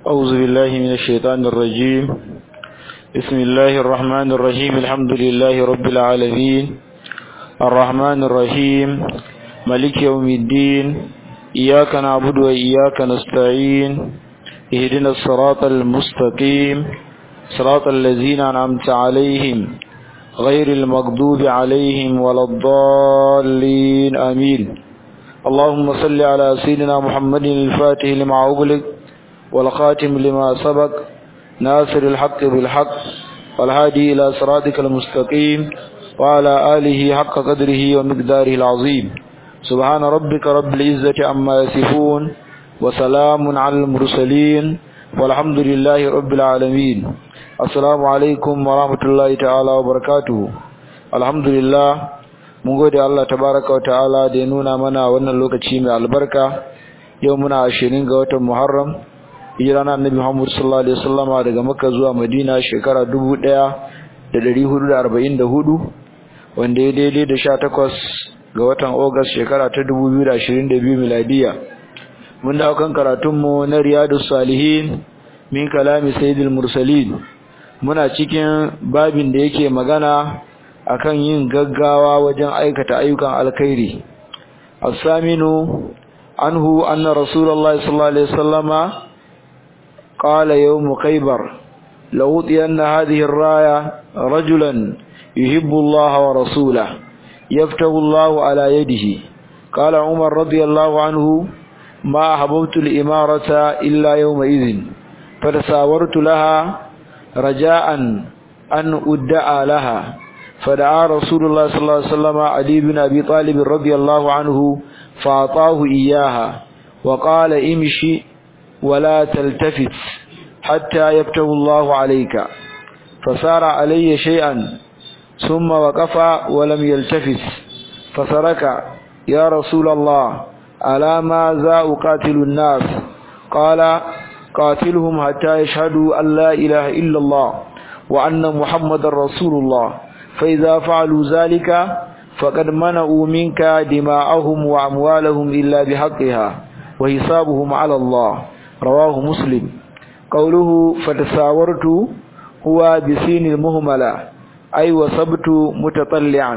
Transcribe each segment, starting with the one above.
أعوذ بالله من الشيطان الرجيم بسم الله الرحمن الرحيم الحمد لله رب العالمين الرحمن الرحيم ملك يوم الدين إياك نعبد وإياك نستعين اهدنا الصراط المستقيم صراط الذين أنعمت عليهم غير المغضوب عليهم ولا الضالين آمين اللهم صل على سيدنا محمد الفاتح لما أغلق والخاتم لما سبق ناصر الحق بالحق والهادي إلى صراطك المستقيم وعلى آله حق قدره ومقداره العظيم سبحان ربك رب العزة عما يصفون وسلام على المرسلين والحمد لله رب العالمين السلام عليكم ورحمة الله تعالى وبركاته الحمد لله mun gode Allah tabaraka wa ta'ala da ya nuna mana wannan lokaci mai albarka yau muna 20 ga watan Muharram hijira na Annabi Muhammad sallallahu alaihi wasallama daga Makka zuwa Madina shekara 1444 wanda ya daidai da 18 ga watan August shekara ta 2022 miladiya mun dawo kan karatun mu na Riyadus Salihin min kalami Sayyidil Mursalin muna cikin babin da yake magana akan yin gaggawa wajen aikata ayyukan alkhairi as-saminu anhu anna rasulullahi sallallahu alaihi wasallama qala yawm khaybar law tiyanna hadhihi ar-raya rajulan yuhibbu Allah wa rasulahu yaftahu Allah ala yadihi qala umar radiyallahu anhu ma hababtu al-imarata illa yawma idhin fatasawartu laha raja'an an udda'a laha فدعا رسول الله صلى الله عليه وسلم علي بن أبي طالب رضي الله عنه فأعطاه إياها وقال امشي ولا تلتفت حتى يبته الله عليك فسار علي شيئا ثم وقف ولم يلتفت فسرك يا رسول الله ألا ماذا أقاتل الناس قال قاتلهم حتى يشهدوا أن لا إله إلا الله وأن محمد رسول الله فإذا فعلوا ذلك فقد منعوا منك دماءهم وأموالهم إلا بحقها وحسابهم على الله رواه مسلم قوله فتساورت هو بسين المهملة أي وصبت متطلعا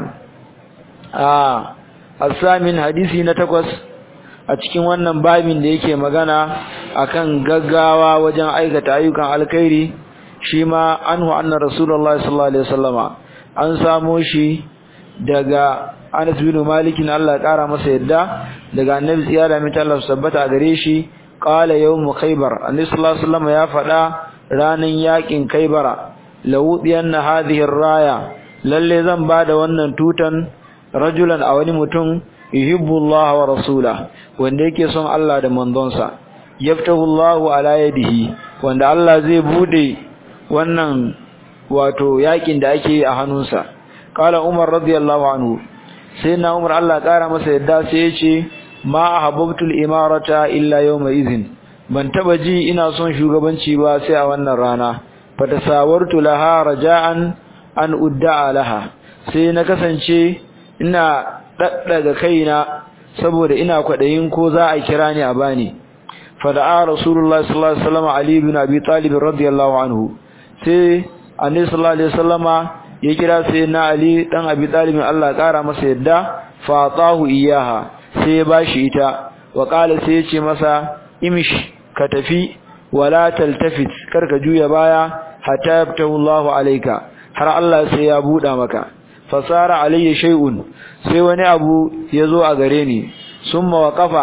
آه الثامن حديثي نتقص a cikin wannan babin da yake magana akan gaggawa wajen aikata ayyukan alkhairi shi ma anhu anna rasulullahi sallallahu alaihi wasallama an samo shi daga Anas bin Malik Allah ya kara masa yadda daga Annabi tsiyada mai Allah sabbata a gare shi qala yawm khaybar Annabi sallallahu alaihi wasallam ya faɗa ranan yakin khaybara lawudiyanna hadhihi raya lalle zan bada wannan tutan rajulan a wani mutum yuhibbullah wa rasula wanda yake son Allah da manzonsa yaftahu Allah ala yadihi wanda Allah zai bude wannan wato yakin da ake a hannunsa kala umar radiyallahu anhu sai na umar Allah kara masa yadda sai ya ce ma ahabbtul imarata illa yawma izin ban taba ji ina son shugabanci ba sai a wannan rana fatasawartu laha raja'an an udda'a laha sai na kasance ina daddaga kaina saboda ina kwadayin ko za a kira ni a bani fada'a rasulullahi sallallahu alaihi wasallam ali ibn abi talib radiyallahu anhu sai annabi sallallahu alaihi wasallama ya kira sai na ali dan abi talib Allah kara masa yadda fa atahu iyaha sai ya bashi ita wa qala sai ya ce masa imish ka tafi wala taltafit karka juya baya hatta yabtahu Allah alayka har Allah sai ya buda maka fasara alayya shay'un sai wani abu yazo a gare ni summa waqafa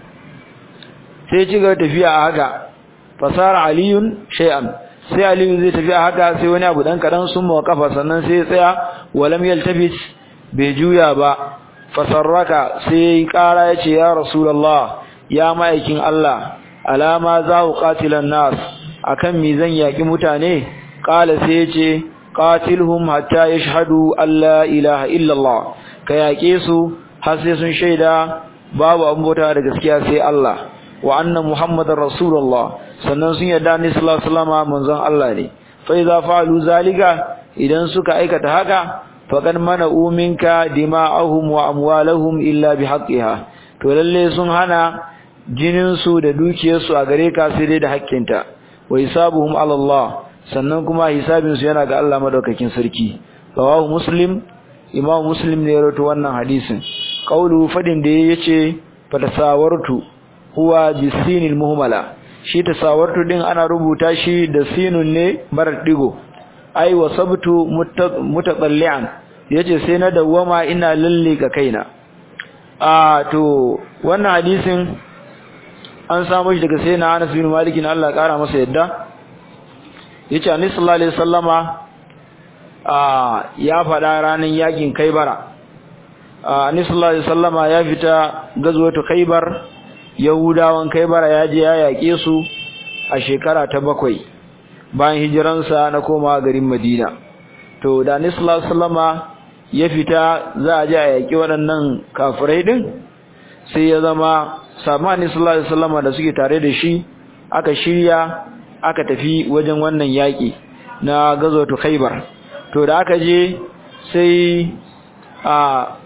sai ci gaba tafiya a haka fasara aliyun shay'an sai aliyu zai tafi a haka sai wani abu dan kadan sun mawa kafa sannan sai ya tsaya walam yaltabis bai juya ba fasarraka sai yayi kara yace ya rasulullah ya ma'aikin Allah alama za ku qatilan nas akan mi zan yaki mutane qala sai yace qatilhum hatta yashhadu an la ilaha illa Allah ka yake su har sai sun shaida babu abin bauta da gaskiya sai Allah wa anna muhammadar rasulullah sannan sun yarda ni sallallahu alaihi wasallam manzon Allah ne fa idza fa'alu zalika idan suka aikata haka faqad mana'u minka dima'ahum wa amwalahum illa bihaqqiha to lalle sun hana jinin su da dukiyar su a gare ka sai dai da haƙƙinta wa hisabuhum ala Allah sannan kuma hisabin su yana ga Allah madaukakin sarki rawahu muslim imam muslim ne ya rawaito wannan hadisin qaulu fadin da yace fatasawartu huwa bisinil muhmala shi tasawartu din ana rubuta shi da sinun ne marar digo ai wasabtu mutatallian yace sai na dawama ina lalle ga kaina a to wannan hadisin an samu shi daga sayyidina Anas bin Malik na Allah kara masa yadda yace Annabi sallallahu alaihi wasallama a ya fada ranan yakin Kaibara Annabi sallallahu alaihi wasallama ya fita gazwatu Khaibar Yahudawan Kaibara ya je ya yake su a shekara ta bakwai bayan hijiransa na koma garin Madina to da Annabi sallallahu alaihi wasallama ya fita za a je a yaki waɗannan kafirai din sai ya zama samani sallallahu alaihi wasallama da suke tare da shi aka shirya aka tafi wajen wannan yaki na gazwatu Khaibar to da aka je sai a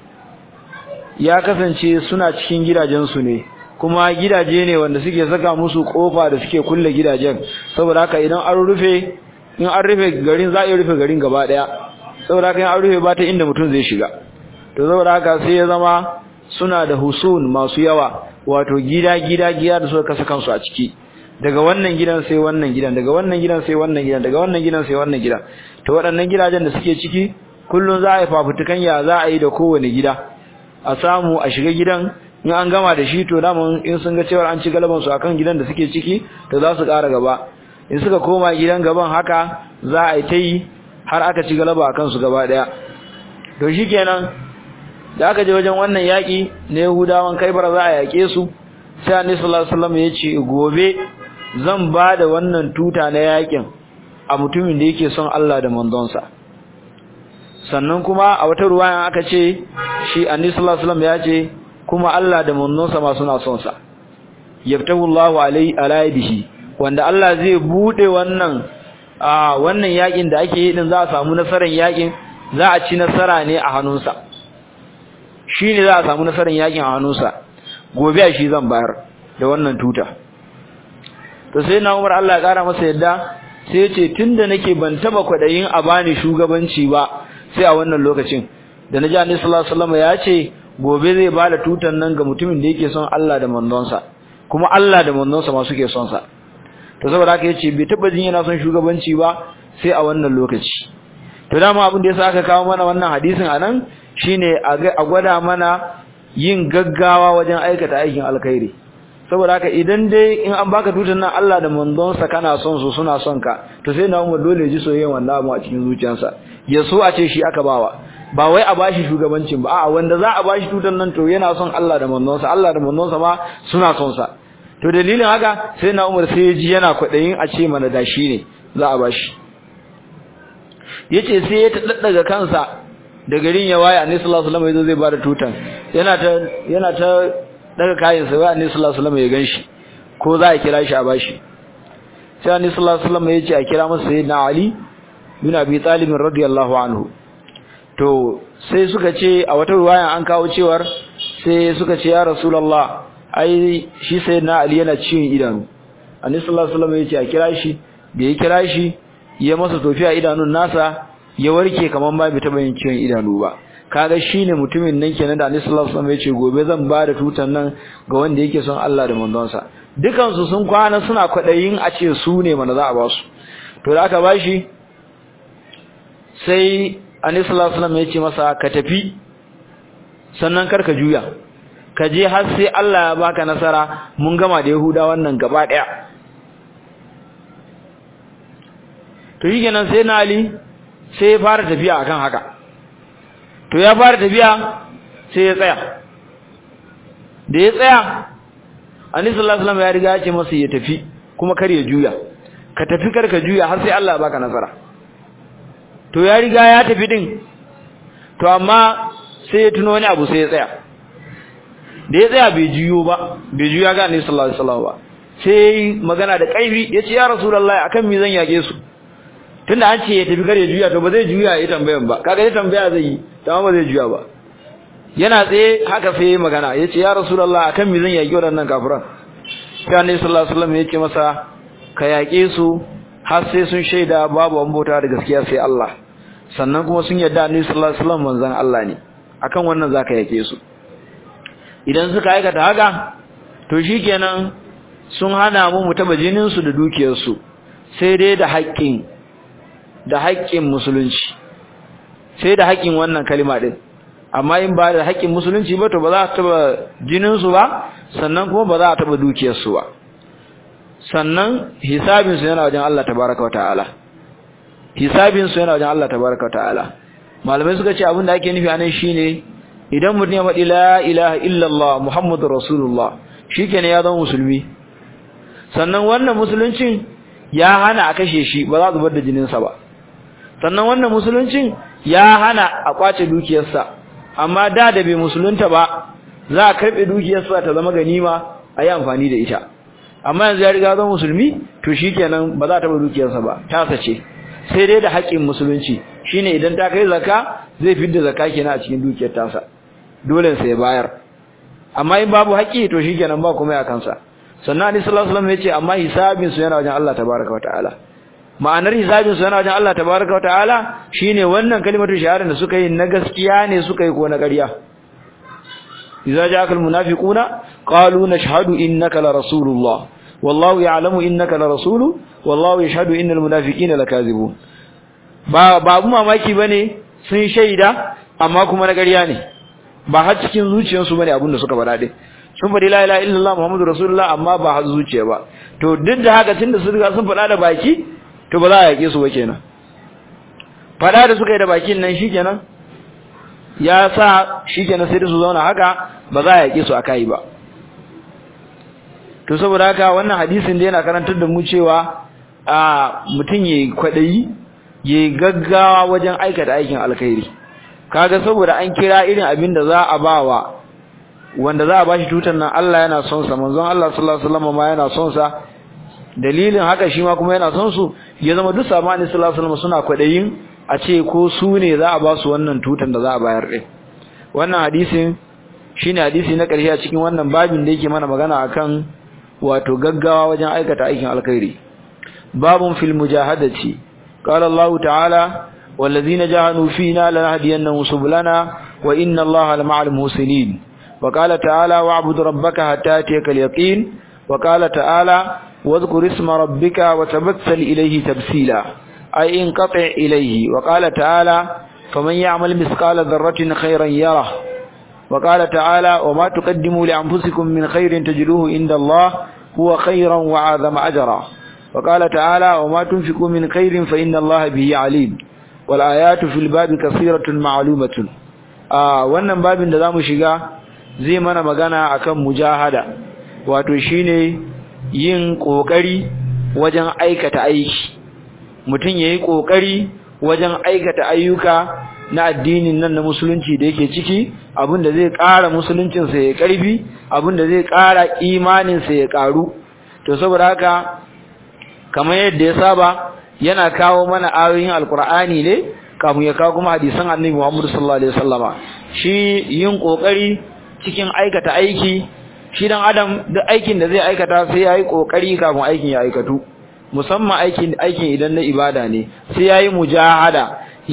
ya kasance suna cikin gidajensu ne kuma gidaje ne wanda suke saka musu kofa da suke kulle gidajen saboda haka idan an rufe in an rufe garin za a rufe garin gaba daya saboda haka in an rufe ba ta inda mutum zai shiga to saboda haka sai ya zama suna da husun masu yawa wato gida gida gida da suka kasa kansu a ciki daga wannan gidan sai wannan gidan daga wannan gidan sai wannan gidan daga wannan gidan sai wannan gidan to waɗannan gidajen da suke ciki kullun za a yi fafutukan ya za a yi da kowane gida a samu a shiga gidan in an gama da shi to daman in sun ga cewa an ci galaban su akan gidan da suke ciki to za su ƙara gaba in suka koma gidan gaban haka za a yi ta yi har aka ci galaba akan su gaba ɗaya to shikenan da aka je wajen wannan yaƙi na Yahudawan Kaibar za a yaƙe su sai Annabi sallallahu alaihi wasallam ya ce gobe zan ba da wannan tuta na yaƙin a mutumin da yake son Allah da manzonsa sannan kuma a wata ruwaya aka ce shi Annabi sallallahu alaihi wasallam ya ce kuma Allah da manzonsa ma suna son sa yabtahu Allahu alai alaihi wanda Allah zai bude wannan a wannan yaƙin da ake yi din za a samu nasarar yaƙin za a ci nasara ne a hannunsa shi ne za a samu nasarar yakin a hannunsa gobe a shi zan bayar da wannan tuta to sai na umar Allah ya kara masa yadda sai ce tunda nake ban taba kwadayin a bani shugabanci ba sai a wannan lokacin da naji annabi sallallahu alaihi wasallam ya ce gobe zai bada tutan nan ga mutumin da yake son Allah da manzonsa kuma Allah da manzonsa ma suke son sa to saboda haka yace bai taba jin yana son shugabanci ba sai a wannan lokaci to dama abin da yasa aka kawo mana wannan hadisin anan shine a gwada mana yin gaggawa wajen aikata aikin alkhairi saboda haka idan dai in an baka tutar nan Allah da manzonsa kana son su suna son ka to sai na Umar dole ji soyayyen wannan abu a cikin zuciyarsa ya so a ce shi aka bawa ba wai a bashi shugabancin ba a'a wanda za a bashi tutar nan to yana son Allah da manzonsa Allah da manzonsa ma suna son sa to dalilin haka sai na Umar sai ya ji yana kwadayin a ce mana da shi ne za a bashi yace sai ya taddaga kansa da garin ya waye annabi sallallahu alaihi wasallam yazo zai bada tutan yana ta yana ta daga kayan sa wai annabi sallallahu alaihi wasallam ya ganshi ko za a kira shi a bashi sai annabi sallallahu alaihi wasallam ya ce a kira masa sayyidina ali bin abi talib radiyallahu anhu to sai suka ce a wata ruwaya an kawo cewar sai suka ce ya rasulullah ai shi sayyidina ali yana ciwon idanu annabi sallallahu alaihi wasallam ya ce a kira shi da ya kira shi ya masa tofiya idanun nasa ya warke kaman ba bai taba yin ciwon idanu ba kaga shine mutumin nan kenan da Annabi sallallahu alaihi wasallam ya ce gobe zan ba da tutan nan ga wanda yake son Allah da manzonsa dukan su sun kwana suna kwadayin a ce su ne mana za a ba su to da aka bashi sai Annabi sallallahu alaihi wasallam ya ce masa ka tafi sannan kar ka juya ka je har sai Allah ya baka nasara mun gama da Yahuda wannan gaba daya to shi kenan sai na Ali sai ya fara tafiya akan haka to ya fara tafiya sai ya tsaya da ya tsaya Annabi sallallahu alaihi wasallam ya riga ya ce masa ya tafi kuma kar ya juya ka tafi kar ka juya har sai Allah ya baka nasara to ya riga ya tafi din to amma sai ya tuno wani abu sai ya tsaya da ya tsaya bai juyo ba bai juya ga Annabi sallallahu alaihi wasallam ba sai magana da kaifi yace ya rasulullahi akan me zan yage su tunda an ce ya tafi kare juya to ba zai juya ya tambayan ba kaga ya tambaya zai yi amma ba zai juya ba yana tsaye haka sai magana yace ya rasulullah akan me zan yaki wadannan kafiran sai annabi sallallahu alaihi wasallam yace masa ka yaƙe su har sai sun shaida babu an bauta da gaskiya sai Allah sannan kuma sun yarda Annabi sallallahu alaihi wasallam manzon Allah ne akan wannan zaka yaƙe su idan suka aikata haka to shikenan sun hana mu mu taba jinin su da dukiyar su sai dai da haƙƙin da haƙƙin musulunci sai da haƙƙin wannan kalima din amma in ba da haƙƙin musulunci ba to ba za a taba jinin su ba sannan kuma ba za a taba dukiyar su ba sannan hisabin su yana wajen Allah tabaraka wa ta'ala hisabin su yana wajen Allah tabaraka wa ta'ala malamai suka ce abin da ake nufi anan shine idan mutum ya faɗi la ilaha illallah muhammadur rasulullah shikenan ya zama musulmi sannan wannan musuluncin ya hana a kashe shi ba za a zubar da jininsa ba sannan wannan musuluncin ya hana a kwace dukiyarsa amma da da bai musulunta ba za a karɓe dukiyarsa ta zama ganima a yi amfani da ita amma yanzu ya riga zama musulmi to shikenan ba za ta bar dukiyarsa ba tasa ce sai dai da haƙƙin musulunci shine idan ta kai zakka zai fidda zakka kenan a cikin dukiyar tasa dole sai bayar amma in babu haƙƙi to shikenan ba kuma ya kansa sannan Ali sallallahu alaihi wasallam yace amma hisabin su yana wajen Allah tabaaraka wa ta'ala ma'anar hisabin su yana wajen Allah tabaaraka wa ta'ala shine wannan kalimatu shahada da suka yi na gaskiya ne suka yi ko na ƙarya idza ja'aka almunafiquna qalu nashhadu innaka la rasulullah wallahu ya'lamu innaka la rasulu wallahu yashhadu innal munafiqina lakazibun ba babu mamaki bane sun shaida amma kuma na ƙarya ne ba har cikin zuciyarsu bane abin da suka faɗa din sun faɗi la ilaha illallah muhammadu rasulullah amma ba har zuciya ba to duk da haka tunda sun riga sun faɗa da baki to ba za a yake su ba kenan faɗa da suka yi da bakin nan shikenan ya sa shikenan sai da su zauna haka ba za a yake su akai ba to saboda haka wannan hadisin da yana karantar da mu cewa a mutum yayi kwadayi yayi gaggawa wajen aikata aikin alkhairi kaga saboda an kira irin abin da za a bawa wanda za a bashi tutar nan Allah yana son sa manzon Allah sallallahu alaihi wasallam ma yana son sa dalilin haka shi ma kuma yana son su ya zama duk sabani sallallahu alaihi wasallam suna kwadayin a ce ko su ne za a ba su wannan tutar da za a bayar din wannan hadisin shine hadisi na ƙarshe a cikin wannan babin da yake mana magana akan wato gaggawa wajen aikata aikin alkhairi babun fil mujahadati qala Allah ta'ala والذين جاهدوا فينا لنهدينهم سبلنا وإن الله لمع المحسنين وقال تعالى واعبد ربك حتى يأتيك اليقين وقال تعالى واذكر اسم ربك وتبتل إليه تبسيلا أي انقطع إليه وقال تعالى فمن يعمل مثقال ذرة خيرا يره وقال تعالى وما تقدموا لأنفسكم من خير تجدوه عند الله هو خيرا وعظم أجرا وقال تعالى وما تنفقوا من خير فإن الله به عليم والآيات في الباب كثيرة معلومة آه wannan babin da zamu shiga zai mana magana akan mujahada wato shine yin kokari wajen aikata aiki mutun yayi kokari wajen aikata ayyuka na addinin nan na musulunci da yake ciki abinda zai ƙara musuluncin sa ya karfi abinda zai ƙara imanin sa ya ƙaru to saboda haka kamar yadda ya saba yana kawo mana ayoyin alkur'ani ne kafin ya kawo kuma hadisan annabi Muhammad sallallahu alaihi wasallama shi yin kokari cikin aikata aiki shi dan adam duk aikin da zai aikata sai yayi kokari kafin aikin ya aikatu musamman aikin aikin idan na ibada ne sai yayi mujahada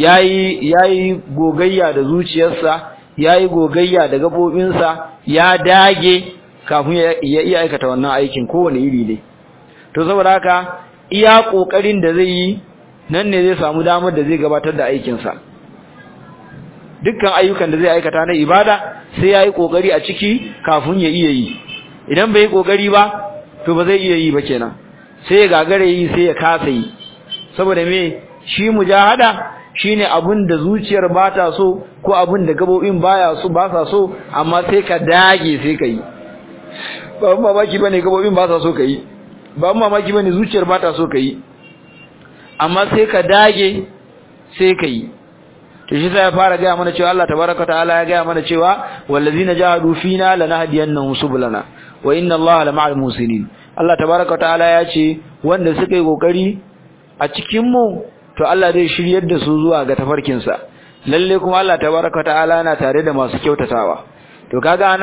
yayi yayi gogayya da zuciyarsa yayi gogayya da gabobinsa ya dage kafin ya iya aikata wannan aikin kowane iri ne to saboda haka iya kokarin da zai yi nan ne zai samu damar da zai gabatar da aikinsa dukkan ayyukan da zai aikata na ibada sai ya yi kokari a ciki kafin ya iya yi idan bai yi kokari ba to ba zai iya yi ba kenan sai ya gagare yi sai ya kasa yi saboda me shi mujahada shine abin da zuciyar ba ta so ko abin da gabobin baya so ba sa so amma sai ka dage sai ka yi ba mamaki bane gabobin ba sa so ka yi ba mamaki bane zuciyar ba ta so ka yi amma sai ka dage sai ka yi to shi sai ya fara ga mana cewa Allah tabaraka ta'ala ya ga mana cewa wallazina jahadu fina lanahdiyannahum subulana wa inna Allaha lama'al musinin Allah tabaraka ta'ala ya ce wanda suka yi kokari a cikin mu to Allah zai shiryar da su zuwa ga tafarkin sa lalle kuma Allah tabaraka ta'ala yana tare da masu kyautatawa to kaga anan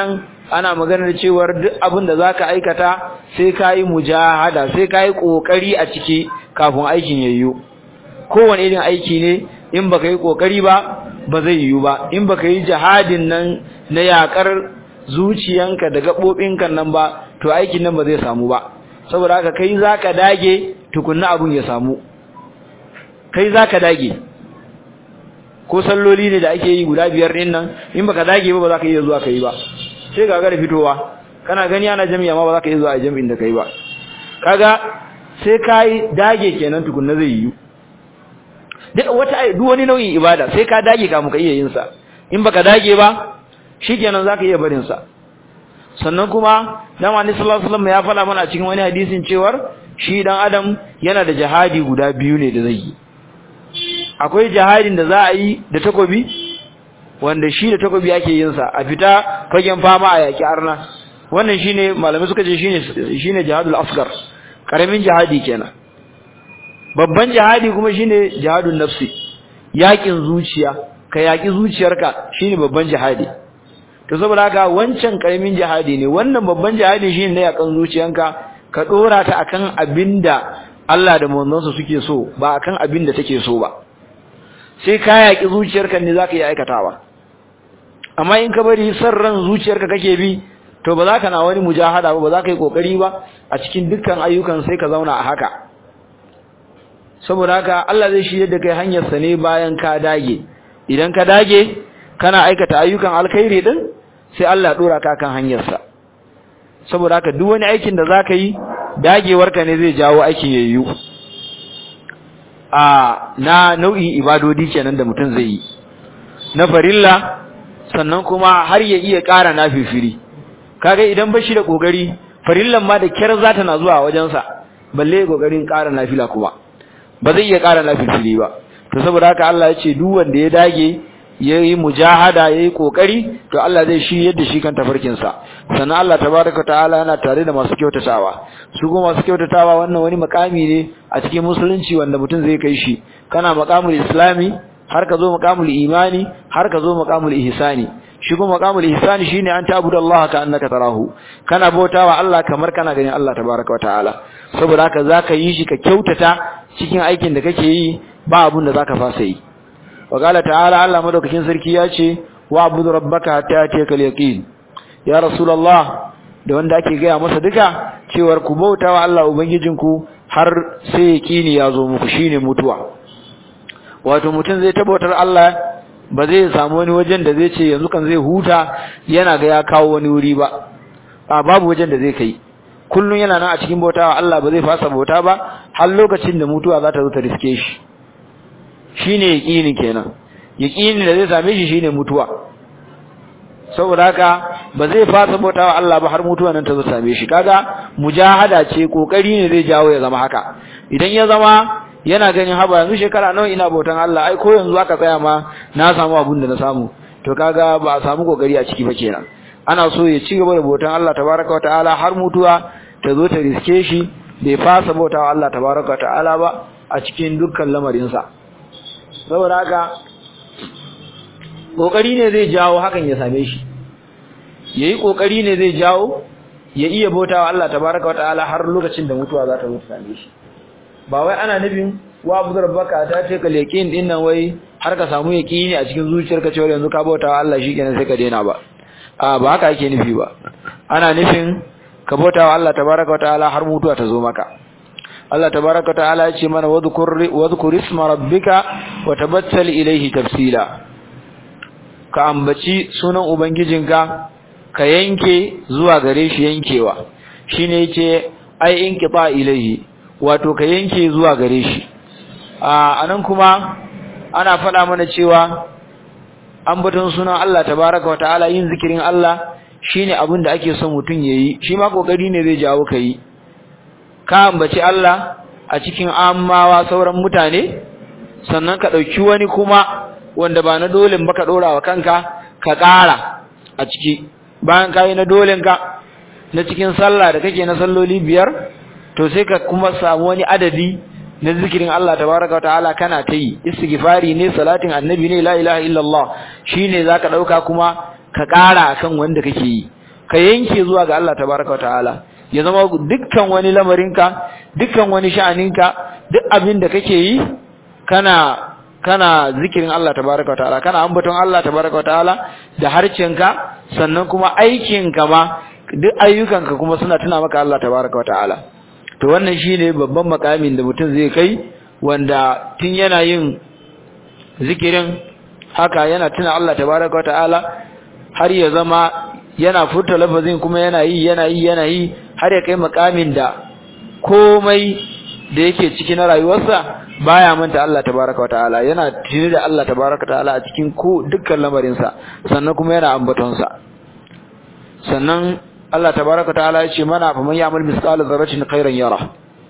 ana maganar cewar duk abin da zaka aikata sai kai mujahada sai kai kokari a ciki kafin aikin yayyo kowane irin aiki ne in baka yi kokari ba ba zai yiwu ba in baka yi jihadin nan na yakar zuciyanka da gabobinka nan ba to aikin nan ba zai samu ba saboda haka kai zaka dage tukunna abun ya samu kai zaka dage ko salloli ne da ake yi guda biyar din nan in baka dage ba ba za ka iya zuwa kai ba sai ga gara fitowa kana gani ana jami'a ma ba za ka iya zuwa a jami'in da kai ba kaga sai kai dage kenan tukunna zai yi duk wata duk wani nau'in ibada sai ka dage ka muka iya yin sa in baka dage ba shikenan za ka iya barin sa sannan kuma dama annabi sallallahu alaihi wasallam ya faɗa mana a cikin wani hadisin cewar shi dan adam yana da jihadi guda biyu ne da zai yi akwai jihadin da za a yi da takobi wanda shi da takobi ake yin sa a fita fagen fama a yaki arna wannan shine malamai suka ce shine shine jihadul asghar karamin jihadi kenan babban jihadi kuma shine jihadun nafsi yakin zuciya ka yaki zuciyarka shine babban jihadi to saboda haka wancan karamin jihadi ne wannan babban jihadi shine na yakan zuciyanka ka dora ta akan abinda Allah da manzonsa suke so ba akan abinda take so ba sai ka yaki zuciyarka ne zaka yi aikatawa amma in ka bari san ran zuciyarka kake bi to ba za ka na wani mujahada ba ba za ka yi kokari ba a cikin dukkan ayyukan sai ka zauna a haka saboda haka Allah zai shirye da kai hanyar sa ne bayan ka dage idan ka dage kana aikata ayyukan alkhairi din sai Allah ya dora ka kan hanyar sa saboda haka duk wani aikin da zaka yi dagewarka ne zai jawo aikin yayyu a na nau'in ibadodi kenan da mutum zai yi na farilla sannan kuma har ya iya ƙara nafifiri kaga idan bashi da kokari farillan ma da kyar za ta na zuwa wajensa balle kokarin ƙara nafila kuma ba zai iya ƙara nafifiri ba to saboda haka Allah ya ce duk wanda ya dage yayi mujahada yayi kokari to Allah zai shi yadda shi kan tafarkin sa sannan Allah tabaaraka ta'ala yana tare da masu kyautatawa su kuma masu kyautatawa wannan wani makami ne a cikin musulunci wanda mutum zai kai shi kana maqamul islami har ka zo maqamul imani har ka zo maqamul ihsani shi kuma maqamul ihsani shine an ta'budu Allah ka annaka tarahu kana bautawa Allah kamar kana ganin Allah tabaaraka ta'ala saboda haka zaka yi shi ka kyautata cikin aikin da kake yi ba abun da zaka fasa yi وقال تعالى Allah madaukakin sarki ya ce wa abudu rabbaka hatta yatikal yaqin ya rasulullah da wanda ake gaya masa duka cewar ku bautawa Allah ubangijinku har sai yaqini ya zo muku shine mutuwa wato mutum zai tabbatar Allah ba zai samu wani wajen da zai ce yanzu kan zai huta yana ga ya kawo wani wuri ba a babu wajen da zai kai kullun yana nan a cikin bautawa Allah ba zai fasa bauta ba har lokacin da mutuwa za ta zo ta riske shi shine yaqini kenan yaqini da zai same shi shine mutuwa saboda haka ba zai fasa bautawa Allah ba har mutuwa nan ta zo same shi kaga mujahada ce kokari ne zai jawo ya zama haka idan ya zama yana ganin haba yanzu shekara nawa ina bautan Allah ai ko yanzu aka tsaya ma na samu abun da na samu to kaga ba a samu kokari a ciki ba kenan ana so ya ci gaba da bautan Allah tabaraka wa ta'ala har mutuwa ta zo ta riske shi bai fasa bautawa Allah tabaraka wa ta'ala ba a cikin dukkan lamarinsa saboda haka kokari ne zai jawo hakan ya same shi yayi kokari ne zai jawo ya iya bautawa Allah tabaraka wataala har lokacin da mutuwa za ta zo ta same shi ba wai ana nufin wa abu rabbaka ta ce ka yaqin din nan wai har ka samu yaqini a cikin zuciyarka cewa yanzu ka bautawa Allah shikenan sai ka daina ba a ba haka ake nufi ba ana nufin ka bautawa Allah tabaraka wataala har mutuwa ta zo maka Allah tabaraka ta'ala ya ce mana wadhkur wadhkur isma rabbika wa tabattal ilayhi tafsila ka ambaci sunan ubangijinka ka yanke zuwa gare shi yankewa shine yace ai inqita ilayhi wato ka yanke zuwa gare shi a anan kuma ana faɗa mana cewa ambaton sunan Allah tabaraka wa ta'ala yin zikirin Allah shine abin da ake son mutun yayi shi ma kokari ne zai jawo kai ka ambaci Allah a cikin ammawa sauran mutane sannan ka dauki wani kuma wanda ba na dole ba ka dora wa kanka ka ƙara a ciki bayan kai na dolen ka na cikin sallah da kake na salloli biyar to sai ka kuma samu wani adadi na zikirin Allah tabaraka wataala kana ta yi istighfari ne salatin annabi ne la ilaha illallah shine zaka dauka kuma ka ƙara akan wanda kake yi ka yanke zuwa ga Allah tabaraka wa ta'ala ya zama dukkan wani lamarinka dukkan wani sha'aninka duk abin da kake yi kana kana zikirin Allah tabaraka wa ta'ala kana ambaton Allah tabaraka wa ta'ala da harcenka sannan kuma aikinka ma duk ayyukanka kuma suna tuna maka Allah tabaraka wa ta'ala to wannan shine babban makamin da mutum zai kai wanda tun yana yin zikirin haka yana tuna Allah tabaraka wa ta'ala har ya zama yana furta lafazin kuma yana yi yana yi yana yi har ya kai makamin da komai da yake ciki na rayuwarsa baya manta Allah tabaraka wa ta'ala yana tuni da Allah tabaraka wa ta'ala a cikin ko dukkan lamarin sa sannan kuma yana ambaton sa sannan Allah tabaraka wa ta'ala ya ce mana fa man ya'mal misqala dharratin khairan yara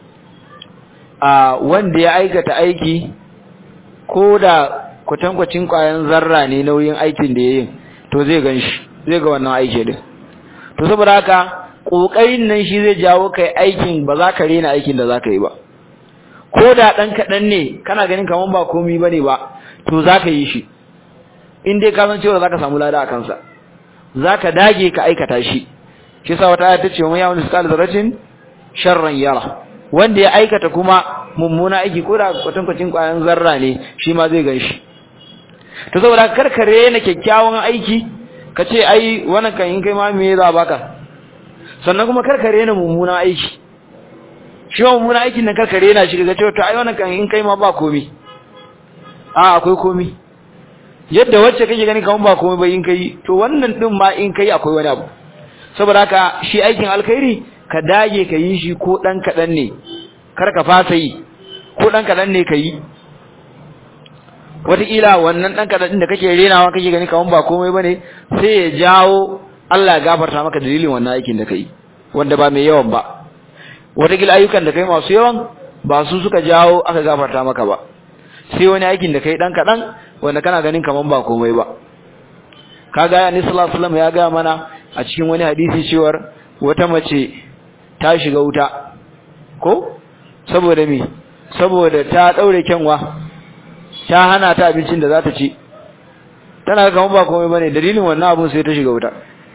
a wanda ya aikata aiki ko da kwatankwacin kwayan zarra ne nauyin aikin da yayin to zai ganshi zai ga wannan aiki din to saboda haka kokarin nan shi zai jawo kai aikin ba za ka rena aikin da za ka yi ba ko da dan kadan ne kana ganin kaman ba komai bane ba to za ka yi shi in dai ka san cewa za ka samu lada a kansa za ka dage ka aikata shi shi sa wata aya ta ce wa yawon iskal zaratin sharran yara wanda ya aikata kuma mummuna aiki ko da kwatankwacin kwayan zarra ne shi ma zai gan shi to saboda karkare na kyakkyawan aiki ka ce ai wannan kan in kai ma me za baka sannan kuma karkare na mummuna aiki shi ma mummuna aikin nan karkare na shi ga cewa to ai wannan kan in kai ma ba komi a akwai komi yadda wacce kake gani kaman ba komai ba in kai to wannan din ma in kai akwai wani abu saboda haka shi aikin alkhairi ka dage ka yi shi ko dan kadan ne kar ka fasa yi ko dan kadan ne ka yi wataƙila wannan ɗan kaɗan da kake renawa kake gani kaman ba komai bane sai ya jawo Allah ya gafarta maka dalilin wannan aikin da kai wanda ba mai yawan ba wataƙila ayyukan da kai masu yawan ba su suka jawo aka gafarta maka ba sai wani aikin da kai ɗan kaɗan wanda kana ganin kaman ba komai ba kaga ya sallallahu alaihi wasallam ya ga mana a cikin wani hadisi cewar wata mace ta shiga wuta ko saboda me saboda ta daure kyanwa ta hana ta abincin da za ta ci tana ga ba komai bane dalilin wannan abun sai ta shiga wuta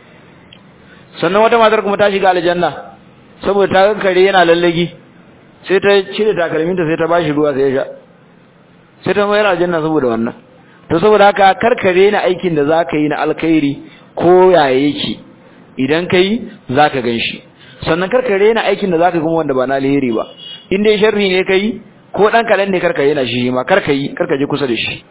sannan wata matar kuma ta shiga aljanna saboda ta kare yana lallagi sai ta cire takalminta sai ta bashi ruwa sai ya sha sai ta mayar aljanna saboda wannan to saboda haka karkare na aikin da zaka yi na alkhairi ko yaya yake idan kai zaka ganshi sannan karkare na aikin da zaka kuma wanda ba na alheri ba in dai sharri ne kai ko dan kalan ne karka yana shi ma karka yi karka je kusa da shi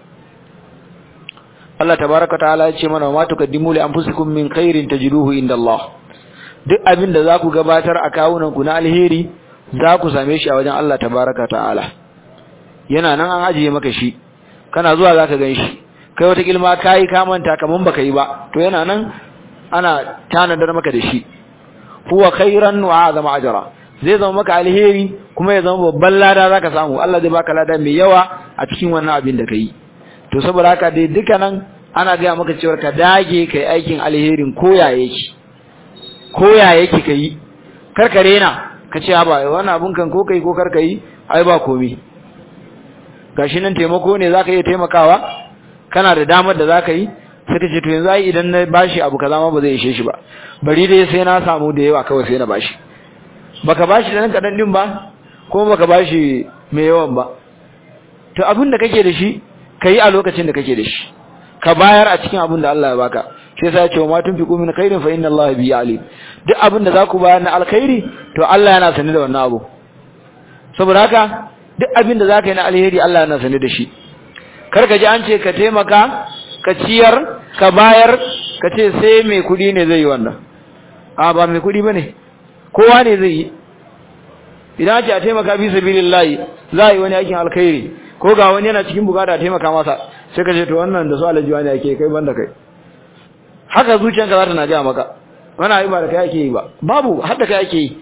Allah tabaaraka ta'ala ya ce mana ma tukaddimu li anfusikum min khairin tajiduhu inda Allah duk abin da zaku gabatar a kawunan ku na alheri za ku same shi a wajen Allah tabaaraka ta'ala yana nan an ajiye maka shi kana zuwa zaka gan shi kai wata kilma kai ka manta kaman baka yi ba to yana nan ana tanadar maka da shi huwa khairan wa azama ajra zai zama maka alheri kuma ya zama babban lada zaka samu Allah zai baka lada mai yawa a cikin wannan abin da kai to saboda haka dai dukkanan ana ga maka cewa ka dage kai aikin alherin koya yake koya yake kai karkare na ka ce ba wannan abun kan ko kai ko karka yi ai ba komai gashi nan taimako ne zaka iya taimakawa kana da damar da zaka yi sai ka ce to yanzu ai idan na bashi abu kaza ma ba zai ishe shi ba bari dai sai na samu da yawa kawai sai na bashi baka bashi da nan kadan din ba ko baka bashi mai yawan ba to abin da kake da shi kai a lokacin da kake da shi ka bayar a cikin abin da Allah ya baka shi yasa ya ce ma tunfiqu min khairin fa inna Allah bi alim duk abin da zaku bayar na alkhairi to Allah yana sani da wannan abu saboda haka duk abin da zaka yi na alheri Allah yana sani da shi kar ka ji an ce ka taimaka ka ciyar ka bayar ka ce sai mai kudi ne zai yi wannan a ba mai kudi bane kowa ne zai yi idan ce a taimaka bi sabilillahi za a yi wani aikin alkhairi ko ga wani yana cikin bukata a taimaka masa sai ka ce to wannan da su alaji wani ake kai banda kai haka zuciyanka za ta na gaya maka wani ayi ba da kai ake yi ba babu hadda kai ake yi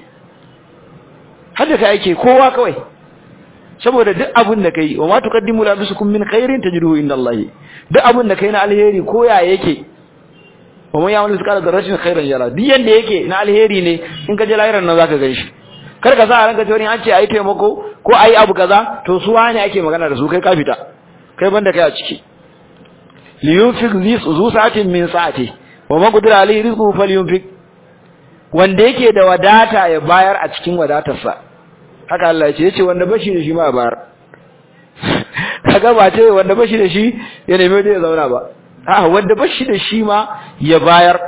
hadda kai ake kowa kawai saboda duk abin da kai wa ma tuqaddimu la bisukum min khairin tajiduhu inda Allah duk abin da kai na alheri ko ya yake wa man ya'mal mithqala dharratin khairan yara duk yanda yake na alheri ne in ka je lahiran nan zaka ganshi kar ka sa a ranka cewa an ce ayi taimako ko ayi abu kaza to su wani ake magana da su kai ka fita kai banda kai a ciki li yunfiq zu sa'atin min sa'ati wa man qadira alayhi rizquhu falyunfiq wanda yake da wadata ya bayar a cikin wadatarsa haka Allah ya ce yace wanda bashi da shi ma bayar kaga ba ce wanda bashi da shi ya nemi da ya zauna ba a wanda bashi da shi ma ya bayar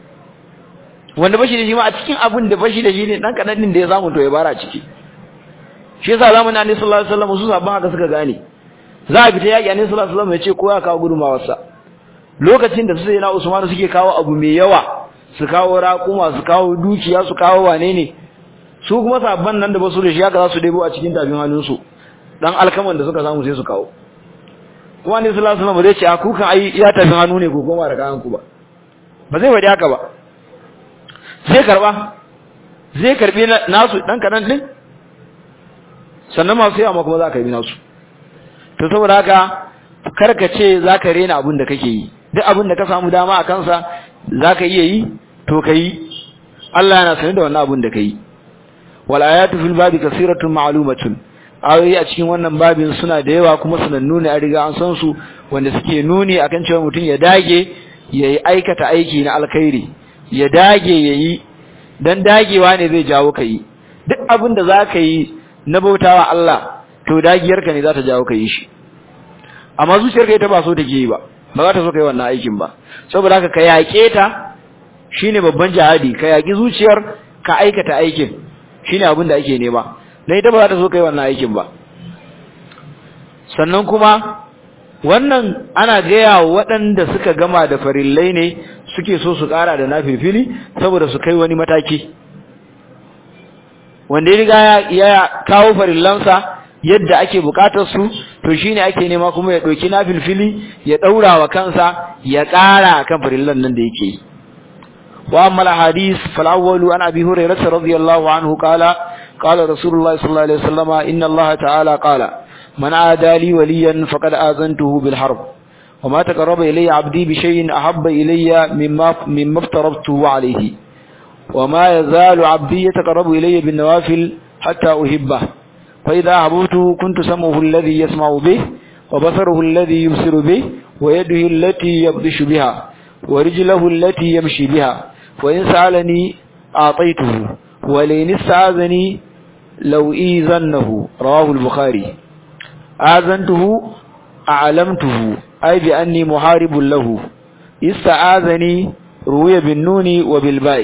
wanda bashi da shi ma a cikin abin da bashi da shi ne dan kadan din da ya samu to ya bara ciki shi yasa zamanin Annabi sallallahu alaihi wasallam su sabban haka suka gane za a fita yaki Annabi sallallahu alaihi wasallam ya ce ko ya kawo gudumawarsa lokacin da su na Usman suke kawo abu mai yawa su kawo raƙuma su kawo dukiya su kawo wane ne su kuma sabban nan da basu da shi haka za su debo a cikin tafin hannunsu dan alkaman da suka samu sai su kawo kuma Annabi sallallahu alaihi wasallam zai ce a kukan ai iya tafin hannu ne ko koma da kayan ku ba ba zai faɗi haka ba zai karba zai karbi nasu dan kadan din sannan masu yawa kuma za ka yi nasu to saboda haka karka ce za ka rena abin da kake yi duk abin da ka samu dama a kansa za ka iya yi to ka yi Allah yana sani da wannan abin da ka yi wal ayatu fil babi kasiratun ma'lumatun ayoyi a cikin wannan babin suna da yawa kuma sanannu ne a riga an san su wanda suke nuni akan cewa mutum ya dage ya yi aikata aiki na alkhairi ya dage ya yi dan dagewa ne zai jawo ka yi duk abin da za ka yi na bautawa Allah to dagiyarka ne za ta jawo ka yi shi amma zuciyarka ita ba so take yi ba ba za ta so ka yi wannan aikin ba saboda haka ka yaƙe ta shine babban jihadi ka yaƙi zuciyar ka aikata aikin shine abin da ake nema dan ita ba za ta so ka yi wannan aikin ba sannan kuma wannan ana gaya waɗanda suka gama da farillai ne suke so su ƙara da nafilfili saboda su kai wani mataki wanda ya riga ya kawo farillansa yadda ake bukatar su to shine ake nema kuma ya dauki nafilfili ya daura wa kansa ya ƙara kan farillan nan da yake wa amma al-hadith fal awwalu an abi hurairah radiyallahu anhu qala qala rasulullah sallallahu alaihi wasallama inna allaha ta'ala qala man aada li waliyan faqad azantuhu bil harb وما تقرب إلي عبدي بشيء أحب إلي مما, مما افترضته عليه وما يزال عبدي يتقرب إلي بالنوافل حتى أحبه فإذا أحببته كنت سمعه الذي يسمع به وبصره الذي يبصر به ويده التي يبطش بها ورجله التي يمشي بها وإن سألني أعطيته ولئن استعاذني لو إيذنه رواه البخاري آذنته أعلمته أي بأني محارب له استعاذني روي بالنون وبالباء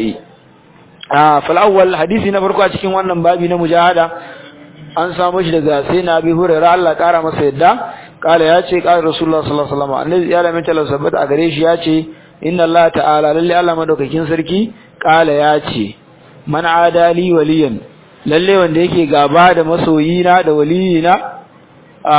آه فالأول حديثي نفرقوا أتكين وانا بابي نمجاهدة an samu shi daga sai na bi hurairar Allah kara masa yadda kala ya ce kala rasulullah sallallahu alaihi wasallam annabi ya lamin talar sabbata a gare shi ya ce inna Allah ta'ala lalle Allah madaukakin sarki kala ya ce man adali waliyan lalle wanda yake gaba da masoyina da waliyina a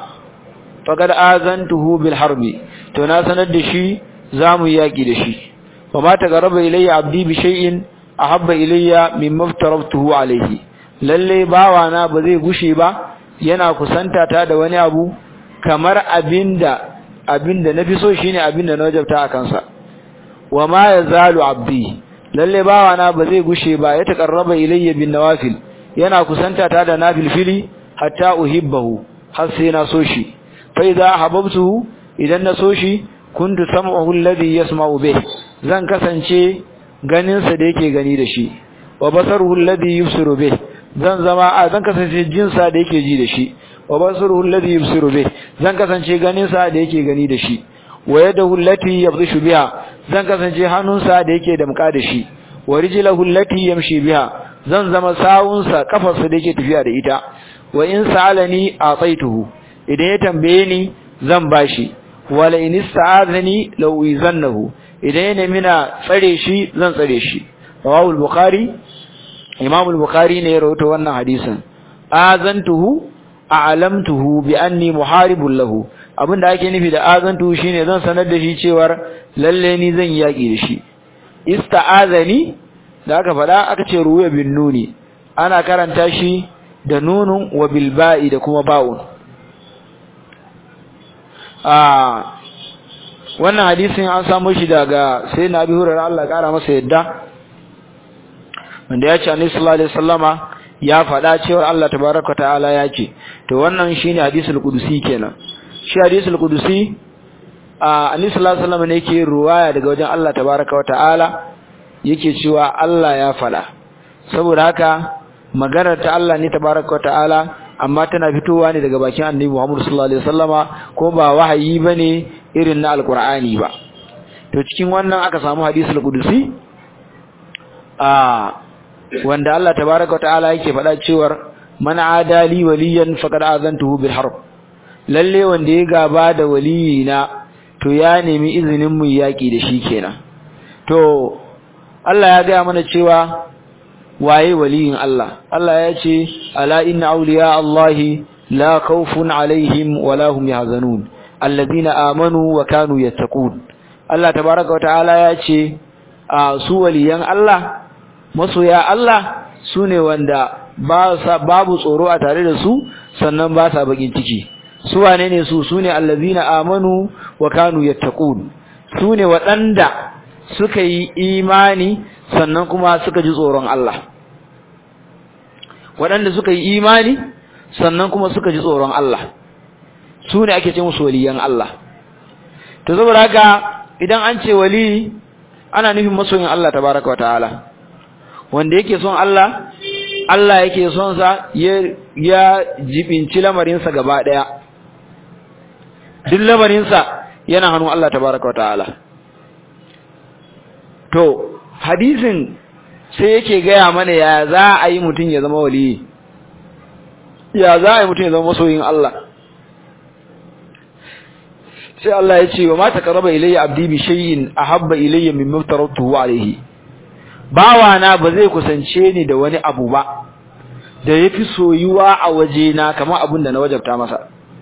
faqad azantuhu bil harbi to na sanar da shi zamu yaki da shi wa ma tagarraba ilayya abdi bi shay'in ahabba ilayya mimma aftaratuhu alayhi lalle bawana ba zai gushe ba yana kusanta ta da wani abu kamar abinda abinda nafi so shine abinda na wajabta a kansa wa ma yazalu abdi lalle bawana ba zai gushe ba ya taqarraba ilayya bin nawafil yana kusanta ta da nafilfili hatta uhibbahu har sai na so shi fa idza hababtuhu idan na so shi kuntu sam'uhu alladhi yasma'u bih zan kasance ganin sa da yake gani da shi wa basaruhu alladhi yubsiru bih zan zama a zan kasance jinsa da yake ji da shi wa basuruhu alladhi yubsiru bih zan kasance ganin sa da yake gani da shi wa yadahu allati yabdishu biha zan kasance hannunsa da yake damka da shi wa rijluhu allati yamshi biha zan zama sawunsa kafarsa da yake tafiya da ita wa in sa'alani ataituhu idan ya tambaye ni zan bashi wala in ista'azani law izannahu idan ya nemi na tsare shi zan tsare shi rawahu al-bukhari Imam al-Bukhari ne ya rawaito wannan hadisin azantuhu a'lamtuhu bi anni muharibun lahu abinda ake nufi da azantuhu shine zan sanar da shi cewar lalle ni zan yaki da shi ista'azani da aka faɗa aka ce ruwa bin nuni ana karanta shi da nunun wa bil ba'i da kuma ba'un ah wannan hadisin an samu shi daga sai na bi hurar Allah kara masa yadda wanda ya ce annabi sallallahu alaihi wasallama ya faɗa cewa Allah tabaraka ta'ala ya ce to wannan shine hadisul qudusi kenan shi hadisul qudusi a annabi sallallahu alaihi wasallama ne yake ruwaya daga wajen Allah tabaraka ta'ala yake cewa Allah ya fada saboda haka maganar ta Allah ne tabaraka ta'ala amma tana fitowa ne daga bakin Annabi Muhammad sallallahu alaihi wasallama ko ba wahayi bane irin na alqur'ani ba to cikin wannan aka samu hadisul qudusi a wanda Allah tabaraka ta'ala yake faɗa cewar man adali waliyan faqad azantuhu bil harb lalle wanda ya gaba da waliyina to ya nemi izinin mu yaki da shi kenan to Allah ya ga mana cewa waye waliyin Allah Allah ya ce ala inna awliya Allahi la khawfun alaihim wala hum yahzanun alladhina amanu wa kanu yattaqun Allah tabaaraka wa ta'ala ya ce a su waliyan Allah masoya Allah sune wanda ba sa babu tsoro a tare da su sannan ba sa bakin ciki su wane ne su sune allazina amanu wa kanu yattaqun sune waɗanda suka yi imani sannan kuma suka ji tsoron Allah waɗanda suka yi imani sannan kuma suka ji tsoron Allah su ne ake ce musu waliyan Allah to saboda haka idan an ce wali ana nufin masoyin Allah tabaraka wa ta'ala wanda yake son Allah Allah yake son sa ya jibinci lamarinsa gaba ɗaya duk lamarinsa yana hannun Allah tabaraka wa ta'ala to hadisin sai yake gaya mana ya za a yi mutum ya zama waliyi ya za a yi mutum ya zama masoyin Allah sai Allah ya ce wa ma taqarraba ilayya abdi bi shay'in ahabba ilayya mimma tarattuhu alayhi bawa na ba zai kusance ni da wani abu ba da yafi soyuwa a waje na kamar abin da na wajabta masa